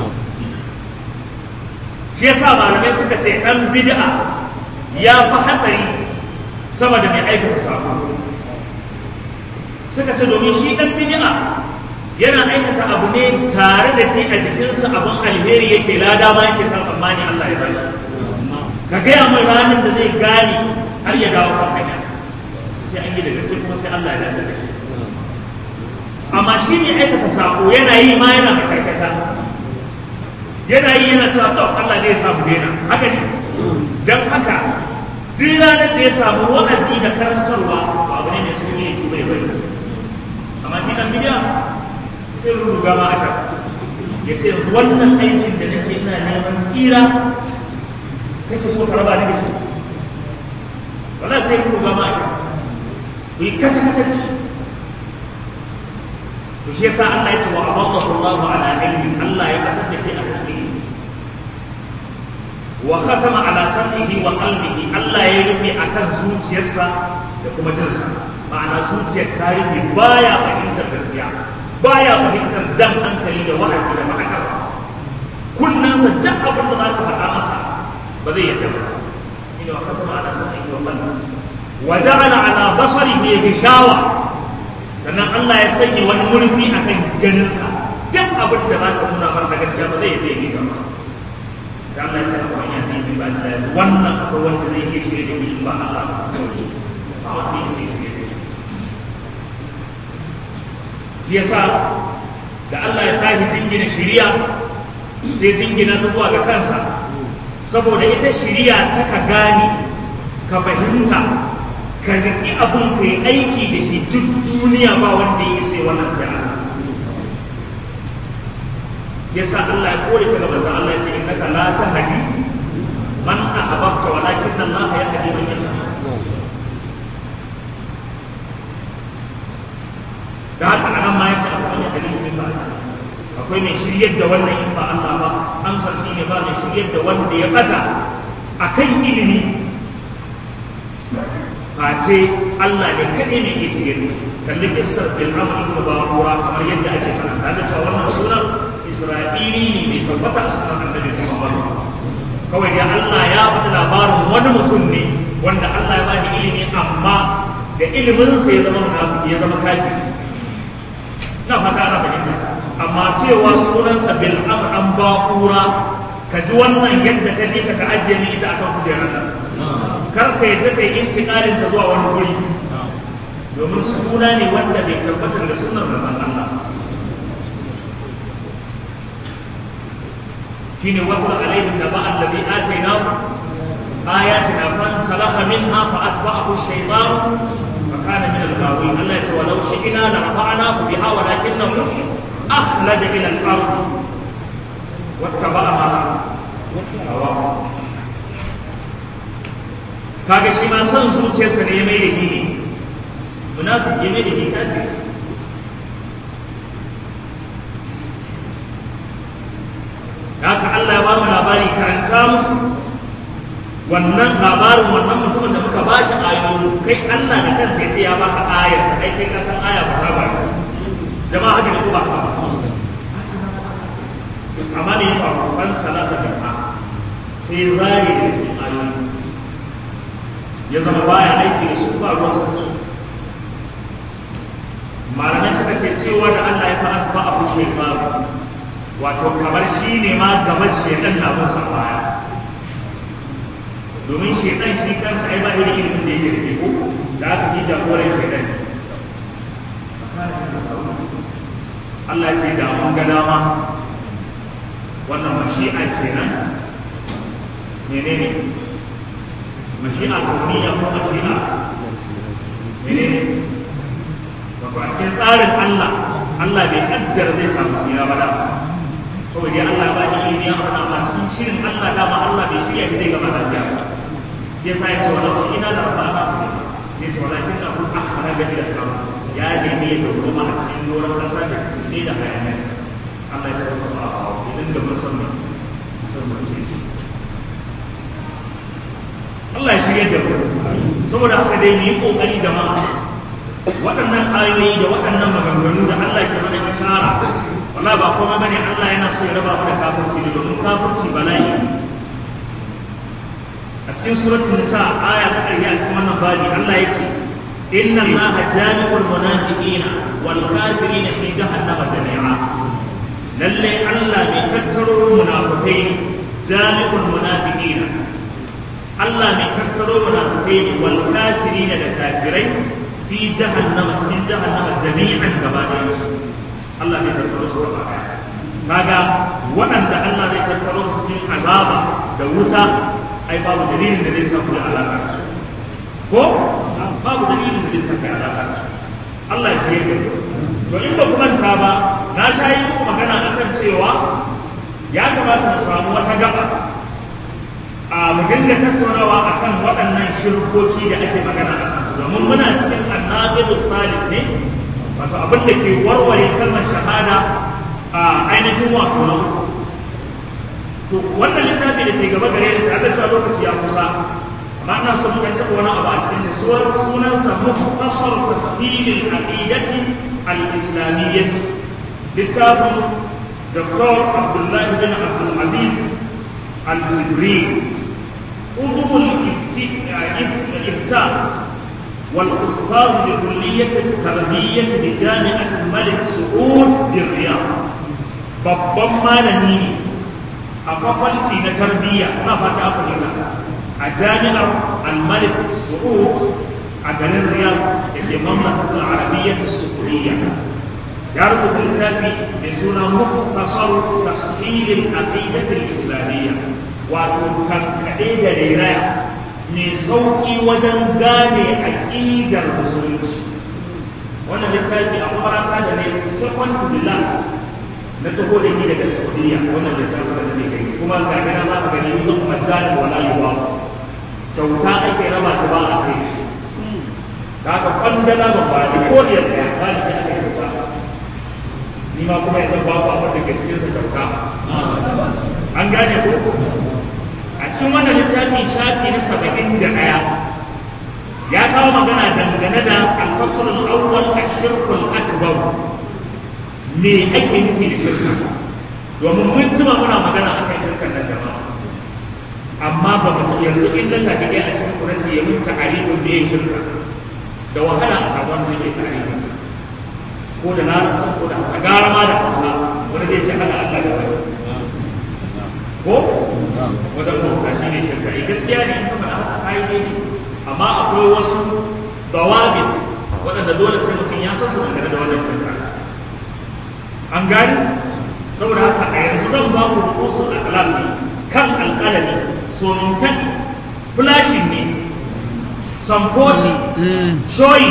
shi yasa malamai suka ce dan bid'a ya fi hatsari sama da mai aikata sabo suka ce domin shi dan bid'a yana aikata abu ne tare da ce a jikinsa abin alheri yake lada ma yake san tsammani Allah ya bashi ka gaya mai ranar da zai gane har ya dawo kan hanya sai an yi da gaske kuma sai Allah ya dace da shi amma shi ne aikata sako yana yi ma yana da karkata yana yi yana cewa to Allah ne ya samu daina haka ne dan haka duk ranar da ya samu wa'azi da karantarwa ba abu ne mai sauki ya tuba ya bari amma shi dan bidiya sai ruga ma aka ya ce wannan aikin da nake ina neman tsira kake so ka raba ni da shi wallahi sai ruga ma aka ku yi kace kace da shi to shi yasa Allah ya ce wa aballahu Allahu ala ilmin Allah ya fatar da kai akan ilmi wa khatama ala sam'ihi wa qalbihi Allah ya rufe akan zuciyarsa da kuma jinsa ma'ana zuciyar ta rufe baya fahimtar gaskiya baya fahimtar jan hankali da wa'azi da ma'anar kunnansa duk abin da za ka faɗa masa ba zai yadda ba ina wa katama ala sanin wa qalbi wa ja'ala ala basarihi gishawa sannan Allah ya sanya wani murfi akan ganinsa duk abin da za ka nuna masa gaskiya ba zai yadda ya gita ba sai Allah ya ce a wani yanzu ba da wannan akwai wanda zai iya shirya da ni ba Allah ba wanda ya sai shirya da shi shi yasa da Allah ya tashi jingina shiriya sai jingina ta zuwa ga kansa saboda ita shiriya ta ka gane ka fahimta ka riƙi abin ka yi aiki da shi duk duniya ba wanda ya sai wannan sai Allah yasa Allah ya kore ka ga manzon Allah ya ce innaka la tahdi man ahbabta walakin Allah yahdi man yasha da haka anan ma yace akwai wani dalilin ba akwai mai shiryar da wannan in ba Allah ba amsar shi ne ba mai shiryar da wanda ya bata akan ilimi face Allah ne kaɗai ne ke shiryar da kalli kissar bil amr ibn baqura kamar yadda ake fara kaga cewa wannan sunan Isra'ili ne mai tabbata a sunan annabi Muhammad kawai dai Allah ya faɗi labarin wani mutum ne wanda Allah ya bani ilimi amma da iliminsa ya zama munafiki ya zama kafiri na fata ana fahimta amma cewa sunansa bil amr an baqura ka ji wannan yadda ka ji ta ka ajiye ni ita akan kujerar nan kar ka yadda kai intiqalin ta zuwa wani guri domin suna ne wanda bai tabbatar da sunan manzon Allah shine watul alaihim da ba allazi atainahu ayatina fansalakha minha fa atba'ahu ash-shaytan فكان من الغاوين الله يقول ولو شئنا لرفعناه بها ولكنه أخلد إلى الأرض واتبع ما هواه kaga shi ma son zuciyarsa ne ya mai da hini munafik ya mai da hini kafir haka Allah ya ba mu labari karanta musu wannan labarin wannan mutumin da muka bashi ayoyi kai Allah da kansa ya ce ya baka ayar sa kai kai kasan aya ba ta ba jama'a haka ne ko ba haka ba amma ne ba ban salata da ha sai zari da cikin ayoyi ya zama baya aiki da su ba ruwan sa malamai suka ce cewa da Allah ya fa'a fa abu shekaru wato kamar shi ne ma gaban shedan na musa baya domin shaitan shi kansa ai ba irin ilimin da yake da ko da aka yi jagoran shaitan Allah ce da mun ga dama wannan mashi'a kenan menene mashi'a tasmiya ko mashi'a menene wato a cikin tsarin Allah Allah bai kaddara zai samu sira ba da kawai dai Allah ba ni ilimi ya faɗa amma cikin shirin Allah dama Allah bai shirya zai gama lafiya ba ya sa ya ce wa laushi ina da rafa ba ya ce walakin da kun akhara ga ila kan ya nemi ya dauro ma a cikin doron kasa da ne da hayanesa Allah ya ce wa ba a idan da musamman musamman ce Allah ya shirya da mu saboda haka dai mu yi kokari jama'a waɗannan ayoyi da waɗannan maganganu da Allah ke mana ishara wala ba kuma bane Allah yana so ya raba mu da kafirci ne domin kafirci bala'i a cikin suratul nisa aya ta ƙarshe a cikin wannan babi Allah ya ce inna allaha jami'ul munafiqina wal kafirina fi jahannama jami'a lalle Allah mai tattaro munafikai jami'ul munafiqina Allah mai tattaro munafikai wal kafirina da kafirai fi jahannama cikin jahannama jami'an gaba ɗayan su Allah zai tattaro su gaba ɗaya kaga waɗanda Allah zai tattaro su cikin azaba da wuta ai babu dalilin da zai sa ku da alaƙa da su ko babu dalilin da zai sa kai alaƙa da su Allah ya shirye da to in ba ku manta ba na sha yi muku magana akan cewa ya kamata mu samu wata gaba a mu dinga tattaunawa akan waɗannan shirkoki da ake magana a kansu domin muna cikin annabidu salih ne wato abin da ke warware kalmar shahada a ainihin wato na uku to wannan littafi da ke gaba gare ni tare da cewa lokaci ya kusa amma ina son muka taɓa wani abu a cikin sa sunansa muhtasar tasfilil aqidati al-islamiyyah littafin دكتور عبد الله بن عبد العزيز الجبري عضو الإفتاء والأستاذ بكلية التربية بجامعة الملك سعود بالرياض babban malami ne a fakwalti na tarbiyya na fata afirka a jami'ar al-malik su'ud a garin riyadh da ke mamlakatul arabiyyah as-su'udiyya ya rubuta littafi mai suna mukhtasar tashil al-aqidah al-islamiyya wato tankade da rairaya mai sauki wajen gane aqidar musulunci wannan littafi a makaranta da ne second to the last na taho da ni daga saudiya wannan littafi da ne gani kuma ga gana za ka gani zan majali wala yuwa kyauta ake raba ta ba a sai shi ta ka kwandala ba ba da koriyar da ya ba da ake kyauta ni ma kuma yanzu ba ku abin da ke cikin sa kyauta an gane ko a cikin wannan littafi shafi na saba'in da ɗaya ya kawo magana dangane da alfasar al'awwal a shirkul akbar me ake nufi da shirka domin mun jima muna magana a kan shirkan nan jama'a amma ba mu yanzu in na tafi ɗaya a cikin kuranci ya mun ta'arifin me ya shirka da wahala a samu wanda ya ta'arifin ko da larabci ko da hausa gara ma da hausa wanda zai ce hana Allah da wani ko wadda bauta shi ne shirka eh gaskiya ne in kuma haka kai ne amma akwai wasu dawabit waɗanda dole sai mutum ya san su dangane da wannan shirka an gani saboda haka a yanzu zan ba ku rukusun akalam ne kan alƙalami somintan flashing ne samfoti showing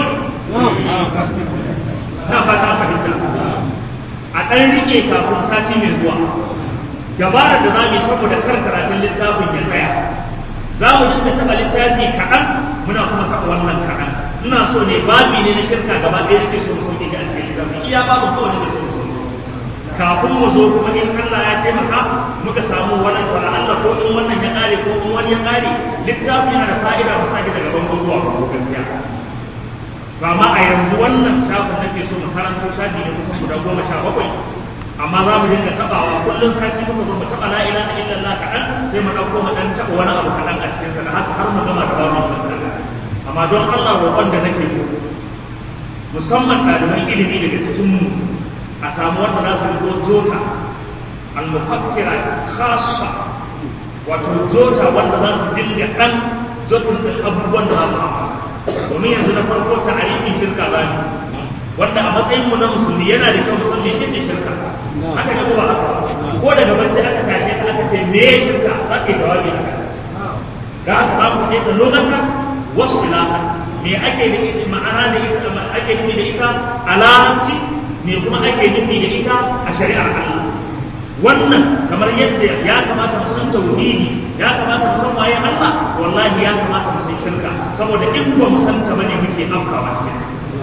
na fata fahimta a ɗan riƙe kafin sati mai zuwa dabarar da za mu yi saboda kar karatun littafin ya tsaya za mu dinga taɓa littafi kaɗan muna kuma taɓa wannan kaɗan ina so ne babi ne na shirka gaba ɗaya nake so mu sauke ga a cikin littafin iya babu kawai nake so mu sauke kafin mu zo kuma in Allah ya taimaka muka samu wani wala Allah ko in wannan ya ƙare ko in wani ya ƙare littafin yana da fa'ida mu sake daga bango zuwa bango gaskiya ba ma a yanzu wannan shafin nake so mu karanto shafi ne kusan guda goma sha bakwai amma za mu dinga tabawa kullum sati muka zo mu taba la ilaha illallah kaɗan sai mu ɗauko mu ɗan taɓa wani abu kaɗan a cikin sa da haka har mu gama da babu shirka amma don Allah roƙon da nake yi musamman ɗaliban ilimi daga cikin mu a samu wanda za su rigo jota al-mufakkira khassa wato jota wanda za su dinga ɗan jotin ɗin abubuwan da za su amfana domin yanzu na farko ta'arifin shirka ba ne wanda a matsayin mu na musulmi yana da kyau musulmi ce ce shirka haka ga kuma ko daga bacci aka tashi aka ce me ya shirka za ka yi jawabi a kan da aka za mu faɗi da lokacin wasu ilaha me ake da ma'ana da ita ake nufi da ita a larabci me kuma ake nufi da ita a shari'ar Allah wannan kamar yadda ya kamata mu san tauhidi ya kamata mu san waye Allah wallahi ya kamata mu san shirka saboda in ba mu san ta bane muke afkawa cikin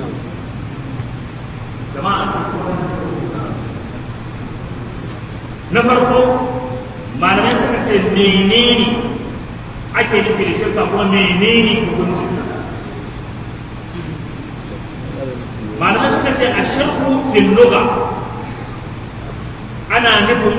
jama'a na farko malamai suka ce menene ake nufi da shirka kuma menene hukuncin malamai suka ce a shirku fil lugha ana nufin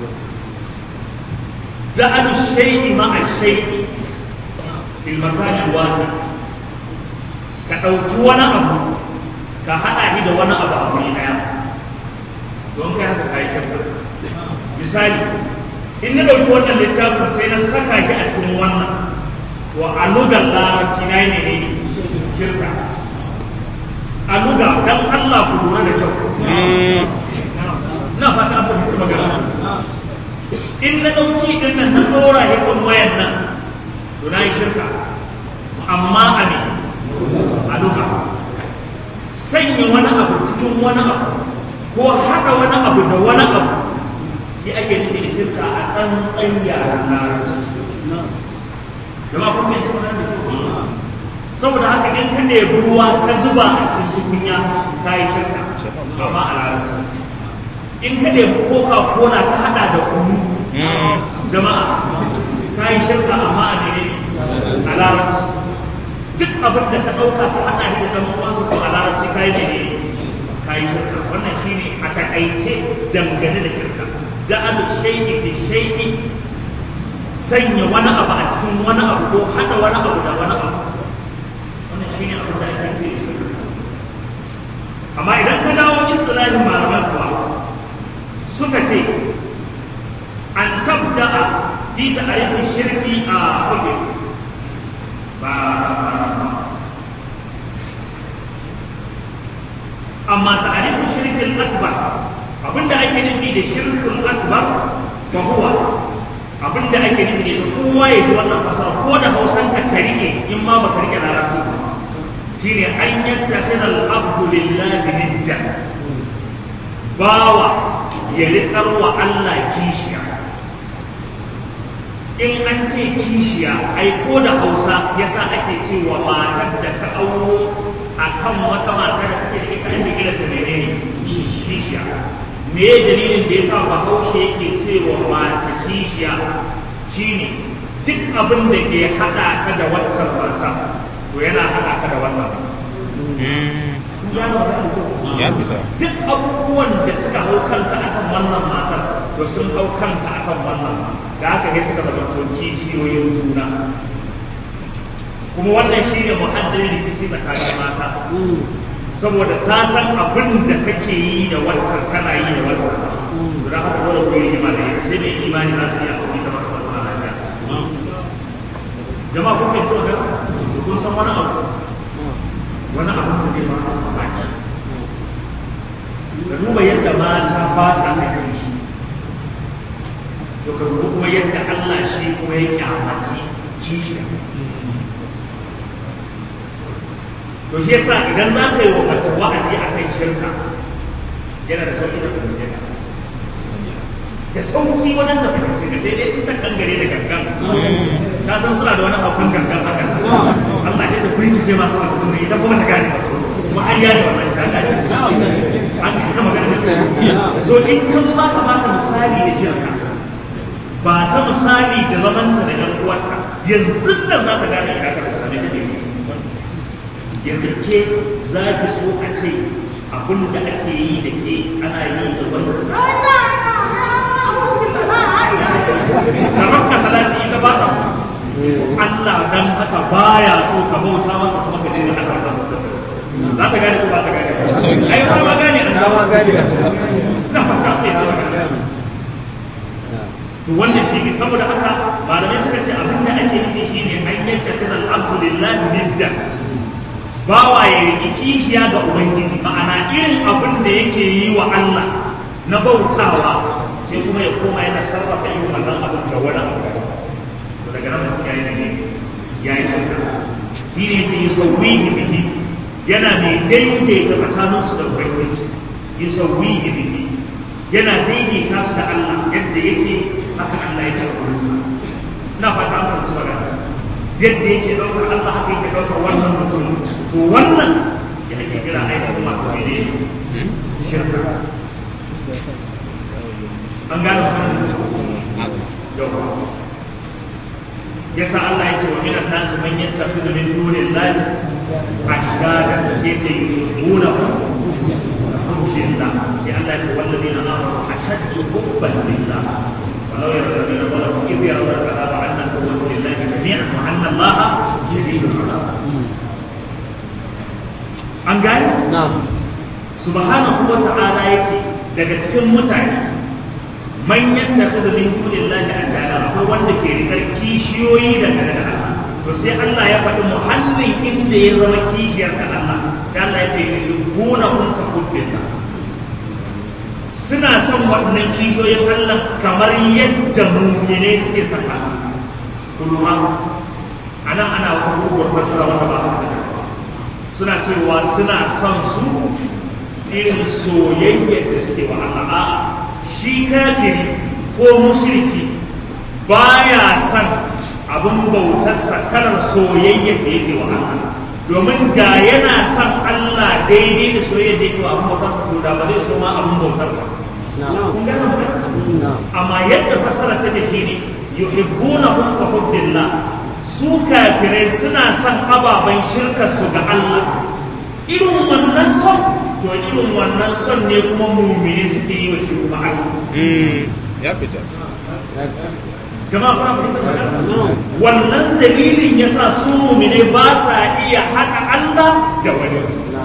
ja'alu shay'i ma'a shay'i fil makani wahid ka ɗauki wani abu ka haɗa shi da wani abu a wuri ɗaya don kai haka kai shirka misali in na ɗauki wannan littafin sai na saka shi a cikin wannan to a lugar larabci na yi ne shirka a luga don Allah ku lura da kyau na fata an fahimci magana in na ɗauki ɗin nan na ɗora ya kan wayan nan to na yi shirka amma a ne a duka sanya wani abu cikin wani abu ko haɗa wani abu da wani abu shi ake nufi da shirka a tsantsan yaren larabci jama'a kun fahimci magana da kyau saboda haka in ka ɗebi ruwa ka zuba a cikin tukunya ka yi shirka amma a larabci in ka ɗebi coca cola ka haɗa da kunu jama'a ka yi shirka amma a ne a larabci duk abin da ka ɗauka ka haɗa shi da ɗan uwansa ko a larabci ka yi ne ka kai shirka wannan shine a takaice dangane da shirka ja'alu shay'i fi shay'i sanya wani abu a cikin wani abu ko hada wani abu da wani abu wannan shine abin da ake nufi da shirka amma idan ka dawo istilahin malaman kuwa suka ce an tabda'a fi ta'arifin shirki a oke ba amma ta'arifin shirkin akbar abinda ake nufi da shirkul akbar fa huwa abinda ake nufi da kowa ya ji wannan fasara ko da hausan ka rike in ma baka rike larabci ba shine an yattakhidha al-abdu lillahi nidda bawa ya riƙar wa Allah kishiya in an ce kishiya ai ko da hausa yasa ake cewa matar da ka auro a kan wata mata da kake da ita ake kiranta menene kishiya me dalilin da yasa bahaushe yake cewa mata kishiya shine duk abin da ke haɗa ka da waccan mata to yana haɗa ka da wannan ya fita duk abubuwan da suka hau kanka akan wannan matar to sun hau kanka akan wannan da haka ne suka zama to kishiyoyin juna kuma wannan shi ne muhaddin rikici tsakanin mata saboda ta san abin da kake yi da wancan kana yi da wancan to da haka dole ku yi imani da ita sai mai imani za ta iya aure ta maka wannan lafiya jama'a kun fahimci wannan kun san wani abu wani abu da zai ba ku mamaki ka duba yadda mata ba sa sakin shi to ka duba kuma yadda Allah shi kuma ya kyamaci kishiya to shi yasa idan za ka yi wa mace wa'azi a kan shirka yana da sauƙi da fahimce ka da sauƙi wajen ta fahimce ka sai dai ita kangare da gangan ka san suna da wani abun gangan haka Allah ya ta firgice ma kawai kuma ita kuma ta gane ba kuma an yada wannan ta gane an kana magana da so in ka zo ka baka misali da shirka ba ta misali da zamanta da ɗan uwarta yanzu nan za ka gane ina ka misali da ɗan yanzu ke za ki so a ce abin da ake yi da ke ana yi da wani Karabka salati ita ba ta so Allah dan haka baya so ka bauta masa kuma ka daina haka za ta gane ko ba ta gane ai ba ma gane an ma gane na fata kai ta gane to wannan shi ne saboda haka malamai suka ce abin da ake nufi shine an yanka kana alhamdulillahi nidda bawa ya riƙi kishiya ga ubangiji ma'ana irin abin da yake yi wa Allah na bautawa sai kuma ya koma yana sarrafa irin wannan abin ga wani abu to daga nan mutum yayi ne yayi shirka shi ne ce yusawwihi bihi yana mai daidaita tsakaninsu da ubangiji yusawwihi bihi yana daidaita su da Allah yadda yake haka Allah ya karɓi sa ina fata an fahimci magana yadda yake ɗaukar Allah haka yake ɗaukar wannan mutum to wannan ya ake kira ainihin masu ne shirka an gane yau yasa Allah ya ce wa minan nasu man yattakhidhu min dunillahi ashhada sai ta yuhibbuna hubbillah sai Allah ya ce walladina amanu ashaddu hubban lillah ولو يرى الذين ظلموا إذ يرون العذاب أن القوة لله جميعا وأن الله شديد العذاب an gane? subhanahu wa ta'ala ya ce daga cikin mutane manyan tafi da min kudin lahi a ta'ala akwai wanda ke rikar kishiyoyi daga daga Allah to sai Allah ya faɗi muhallin inda ya zama kishiyar da Allah sai Allah ya ce yi shi gona kun ka kudin suna son waɗannan kishiyoyin Allah kamar yadda mummune suke son Allah kuma a nan ana hukumar fasara wanda ba haka da suna cewa suna son su irin soyayyar da suke wa Allah a shi kafiri ko mushriki baya son abin bautarsa kalar soyayyar da yake wa Allah domin da yana son Allah daidai da soyayyar da yake wa abin bautarsa to da ba zai so ma abin bautar ba kun gane magana amma yadda fasara ta da shi ne yuhibbunahum ka hubbillah su kafirai suna son ababen shirkar su ga Allah irin wannan son to irin wannan son ne kuma mumine suke yi wa shi kuma Allah ya fita jama'a kuna fahimtar magana? wannan dalilin yasa su mumine ba sa iya haɗa Allah da wani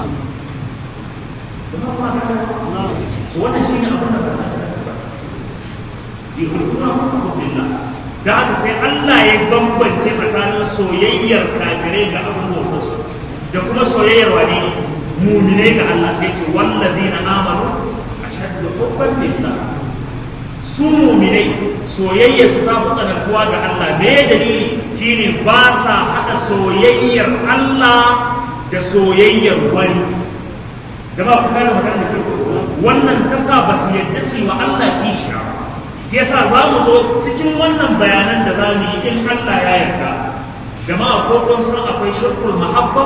jama'a kuna fahimtar So wannan shine abin da ba sa ba yuhibbuna billah da haka sai Allah ya bambance tsakanin soyayyar kafirai ga abin bautarsu da kuma soyayyar wani muminai ga Allah sai ce wallazina amanu ashaddu hubban lillah su muminai soyayyar su ta fi tsanantuwa ga Allah me dalili shine ba sa hada soyayyar Allah da soyayyar wani jama'a ku gane magana da kyau wannan ta sa ba su yadda su yi wa Allah kishiya ba yasa za mu zo cikin wannan bayanan da za mu yi in Allah ya yarda jama'a ko kun san akwai shirkul mahabba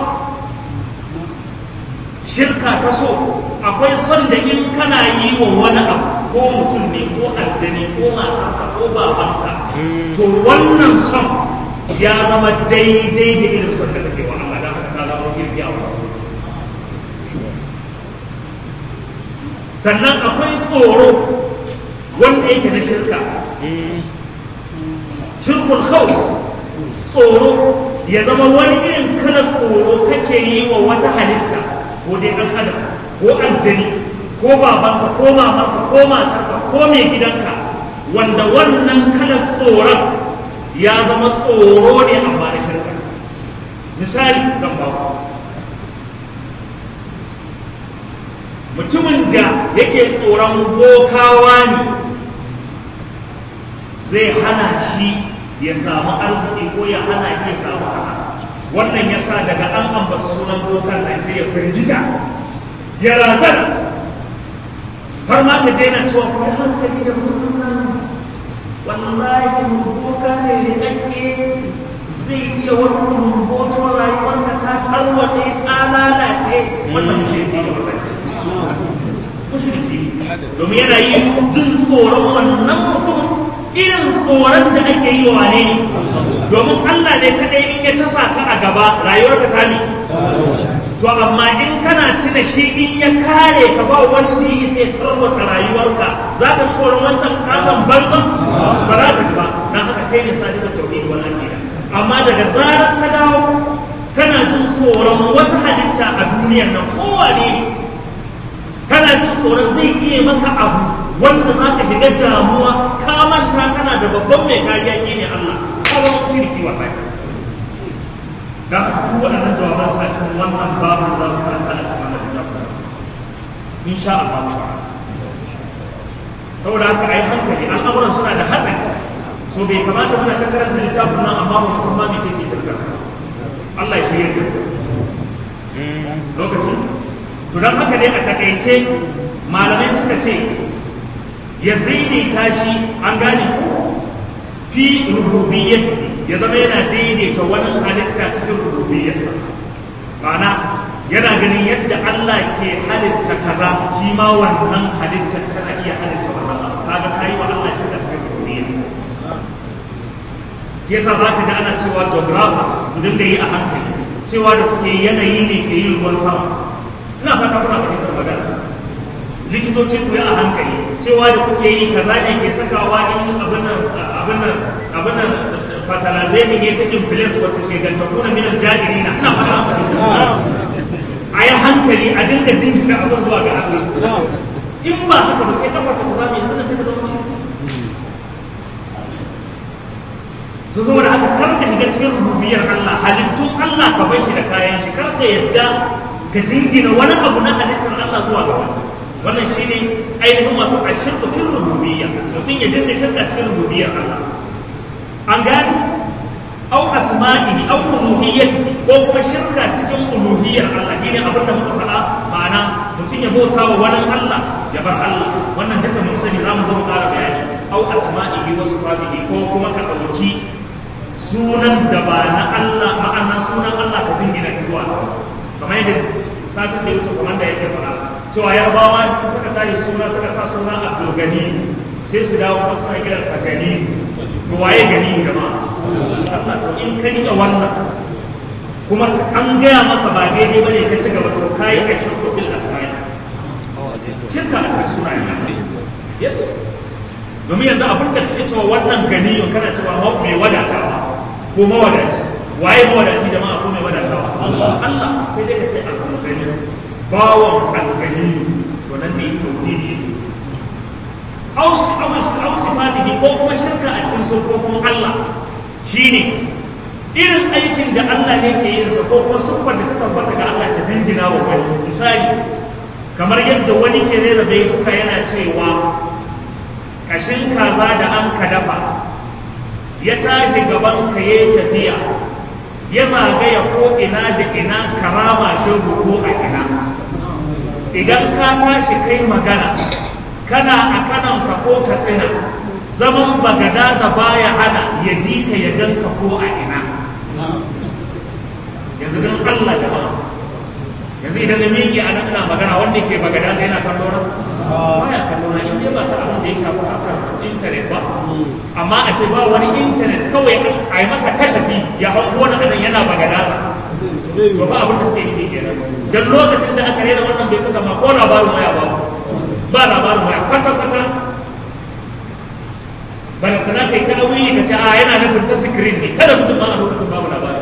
shirka ta so akwai son da in kana yi wa wani abu ko mutum ne ko aljani ko matarka ko babanka to wannan son ya zama daidai da irin son da kake wa Allah da haka ka zama shirki a wani sannan akwai tsoro wanda yake na shirka shirkul khawf tsoro ya zama wani irin kalar tsoro kake yi wa wata halitta ko dai ɗan adam ko aljani ko babanka ko mamanka ko matarka ko mai gidanka wanda wannan kalar tsoron ya zama tsoro ne amma na shirka misali zan ba ku mutumin da yake tsoron bokawa ne zai hana shi ya samu arziki ko ya hana shi ya samu hana wannan ya sa daga an ambata sunan bokan na sai ya firgita ya razana har ma ka je na cewa kai hankali da mutumin nan wallahi boka ne da kake zai iya wani rumboto rayuwarka ta tarwatse ta lalace wannan mushriki ne wannan mushriki domin yana yi jin tsoron wannan mutum irin tsoron da ake yi wa ne domin Allah ne kadai in ya tasa ka a gaba rayuwarka ta ne to amma in kana tuna shi in ya kare ka ba wanda yi sai tarwata rayuwarka za ka tsoron wancan katon banzan ba za ka ji ba na haka kai ne sadi da tauhid wannan gida amma daga zarar ka dawo kana jin tsoron wata halitta a duniyar nan kowane ne kana jin tsoron zai iya maka abu wanda za ka shiga damuwa ka manta kana da babban mai kariya shi ne Allah kawai shirki wa kai da haka duk waɗannan jawaban sa cikin wannan babu da za karanta a cikin wannan littafin insha Allah ta'ala saboda haka ai hankali al'amuran suna da haɗari so bai kamata muna ta karanta littafin nan amma ba musamman me take shirka Allah ya shirya da lokacin to don haka dai a takaice malamai suka ce ya daidaita shi an gane fi rububiyyar ya zama yana daidaita wani halitta cikin rububiyyarsa ma'ana yana ganin yadda Allah ke halitta kaza shi ma wannan halittar tana iya halitta wannan abu kaga kayi wa Allah shi da cikin rububiyya yasa za ka ji ana cewa geographers ku dinga yi a hankali cewa da kuke yanayi ne ke yin ruwan sama ina fata kuna fahimtar magana likitoci ku yi a hankali cewa da kuke yi kaza ne ke sakawa in abin nan abin nan abin nan fatalaze ne ke takin filis wacce ke ganta kuna minan jahili na ina fata a yi hankali a dinga jinkirta abin zuwa ga Allah in ba haka ba sai kafa ta zama yanzu na sai ka zama shi su zo da haka kar ka shiga cikin rububiyar Allah halittun Allah ka bar shi da kayan shi kar ka yadda ka jingina wani abu na halittar Allah zuwa ga wani wannan shine ainihin wato a shirka fil rububiyya mutum ya dinga shirka cikin rububiyyar Allah an gani au asma'ihi au uluhiyyati ko kuma shirka cikin uluhiyyar Allah shine abin da muka faɗa ma'ana mutum ya bauta wa wani Allah ya bar Allah wannan duka mun sani za mu zo mu ƙara bayani au asma'ihi wa sifatihi ko kuma ka ɗauki sunan da ba na Allah ma'ana sunan Allah ka jingina zuwa kamar yadda satin da wuce kuma da yake faɗa cewa yarbawa suka tashi suna suka sa suna Abdul Gani sai su dawo kuma suna kiran sa Gani to waye Gani jama'a Allah to in ka rike wannan kuma an gaya maka ba daidai bane ka ci gaba to kai a shirku bil asma'i shirka a cikin sunayen Allah yes domin yanzu abin da kake cewa wannan gani kana cewa mai wadatawa ko mawadaci waye mawadaci jama'a ko mai wadatawa Allah Allah sai dai ka ce al-gani bawon al-gani to nan ne tauhidi yake aus aus aus sifatihi ko kuma shirka a cikin sifofin Allah shine irin aikin da Allah ne ke yin sa ko kuma siffar da ta tabbata ga Allah ta jingina wa wani misali kamar yadda wani ke rera baituka yana cewa kashin kaza da an ka dafa ya tashi gaban ka ya tafiya ya zagaya ko ina da ina karama shi ko a ina idan ka tashi kai magana kana a kananka ko ka tsina zaman bagadaza baya hana ya ji ka ya ganka ko a ina yanzu don Allah jama'a yanzu idan na miƙe a nan ina magana wanda ke bagadaza yana kallo na baya kallo na in dai ba ta abin da ya shafi akan intanet ba amma a ce ba wani intanet kawai a yi masa kashafi ya hau wani anan yana bagadaza to ba abin da suke yi kenan dan lokacin da aka rera wannan bai tuka ma ko labarin waya ba ba labarin waya kwata kwata bala kana kai ta wuyi ka ce a yana nufin ta screen ne kada mutum ma a lokacin babu labarin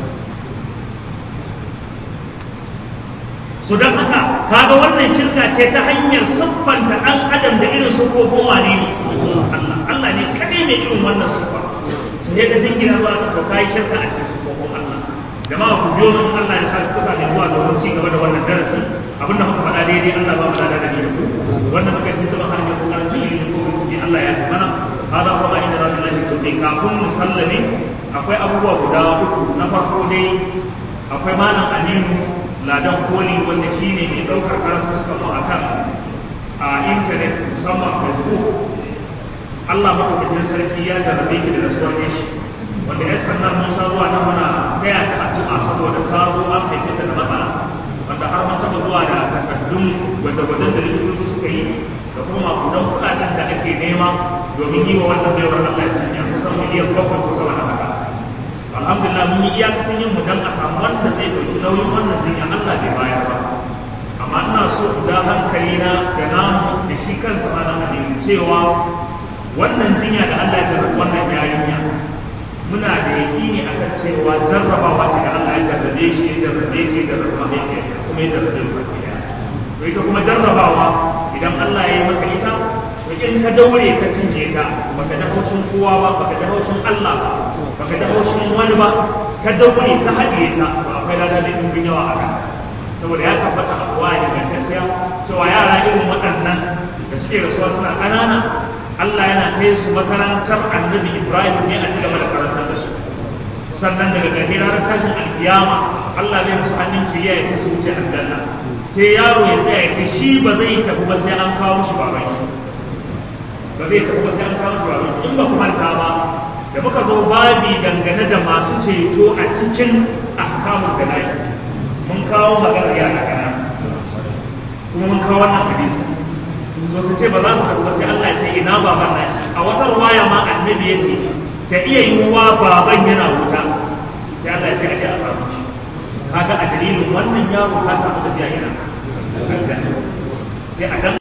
so don haka kaga wannan shirka ce ta hanyar siffanta ɗan adam da irin siffofin wane ne Allah Allah ne kadai mai irin wannan siffa sai ka jingina zuwa ka to kai shirka a cikin siffofin Allah jama'a ku biyo nan Allah ya sa ku kuka ne zuwa domin ci gaba da wannan darasi abinda muka faɗa daidai Allah ba mu da da ni da ku wannan muka yi tuba har ne ku kan ji ne ko ciki Allah ya mana hada kuma inda rasulullahi to dai kafin mu sallame akwai abubuwa guda uku na farko dai akwai malam Aminu ladan koli wanda shi ne mai ɗaukar karatu suka zo a kan a intanet musamman facebook allah maɗaukakin sarki ya jarrabe ki da rasuwar shi wanda ya sannan mun sha zuwa nan muna taya ta addu'a saboda ta zo an haife ta da matsala wanda har mun taɓa zuwa da takardun gwaje-gwajen da likitoci suka yi da kuma makudan kuɗaɗen da ake nema domin yi wa wannan baiwar allah ya canja kusan miliyan bakwai kusa wani haka alhamdulillah mun yi iyakacin yin mu dan a samu wanda zai dauki nauyin wannan jinya Allah bai bayar ba amma ina so in ja hankali na da namu da shi kansa ma na hadin cewa wannan jinya da Allah ya jarrabe wannan yarinya muna da yaƙini akan cewa jarrabawa ce da Allah ya jarrabe shi ya jarrabe ke ya jarrabe mahaifiyarta kuma ya jarrabe mu baki ɗaya to ita kuma jarrabawa idan Allah ya yi maka ita to in ka daure ka cinye ta baka da haushin kowa ba baka da haushin Allah ba baka da haushin wani ba ka daure ka haɗiye ta to akwai lada da ɗumbin yawa a kan saboda ya tabbata a kowa ingantacciya cewa yara irin waɗannan da suke rasuwa suna ƙanana Allah yana kai su makarantar annabi Ibrahim ne a ci gaba da karantar da su sannan daga gari ranar tashin alkiyama Allah zai musu hannun kiriya ya ce su wuce aljanna sai yaro ya tsaya ya ce shi ba zai tafi ba sai an kawo shi baban shi ba zai tafi ba sai an kawo shi baban shi in ba ku manta ba da muka zo babi dangane da masu ceto a cikin ahkamul jana'iz mun kawo maganar yara kana kuma mun kawo wannan hadisi so su ce ba za su tafi ba sai Allah ya ce ina baban nan a wata ruwaya ma annabi ya ce ta iya yiwuwa baban yana wuta sai Allah ya ce a ce a samu shi kaga a dalilin wannan yaro ka samu tafiya yana sai a dan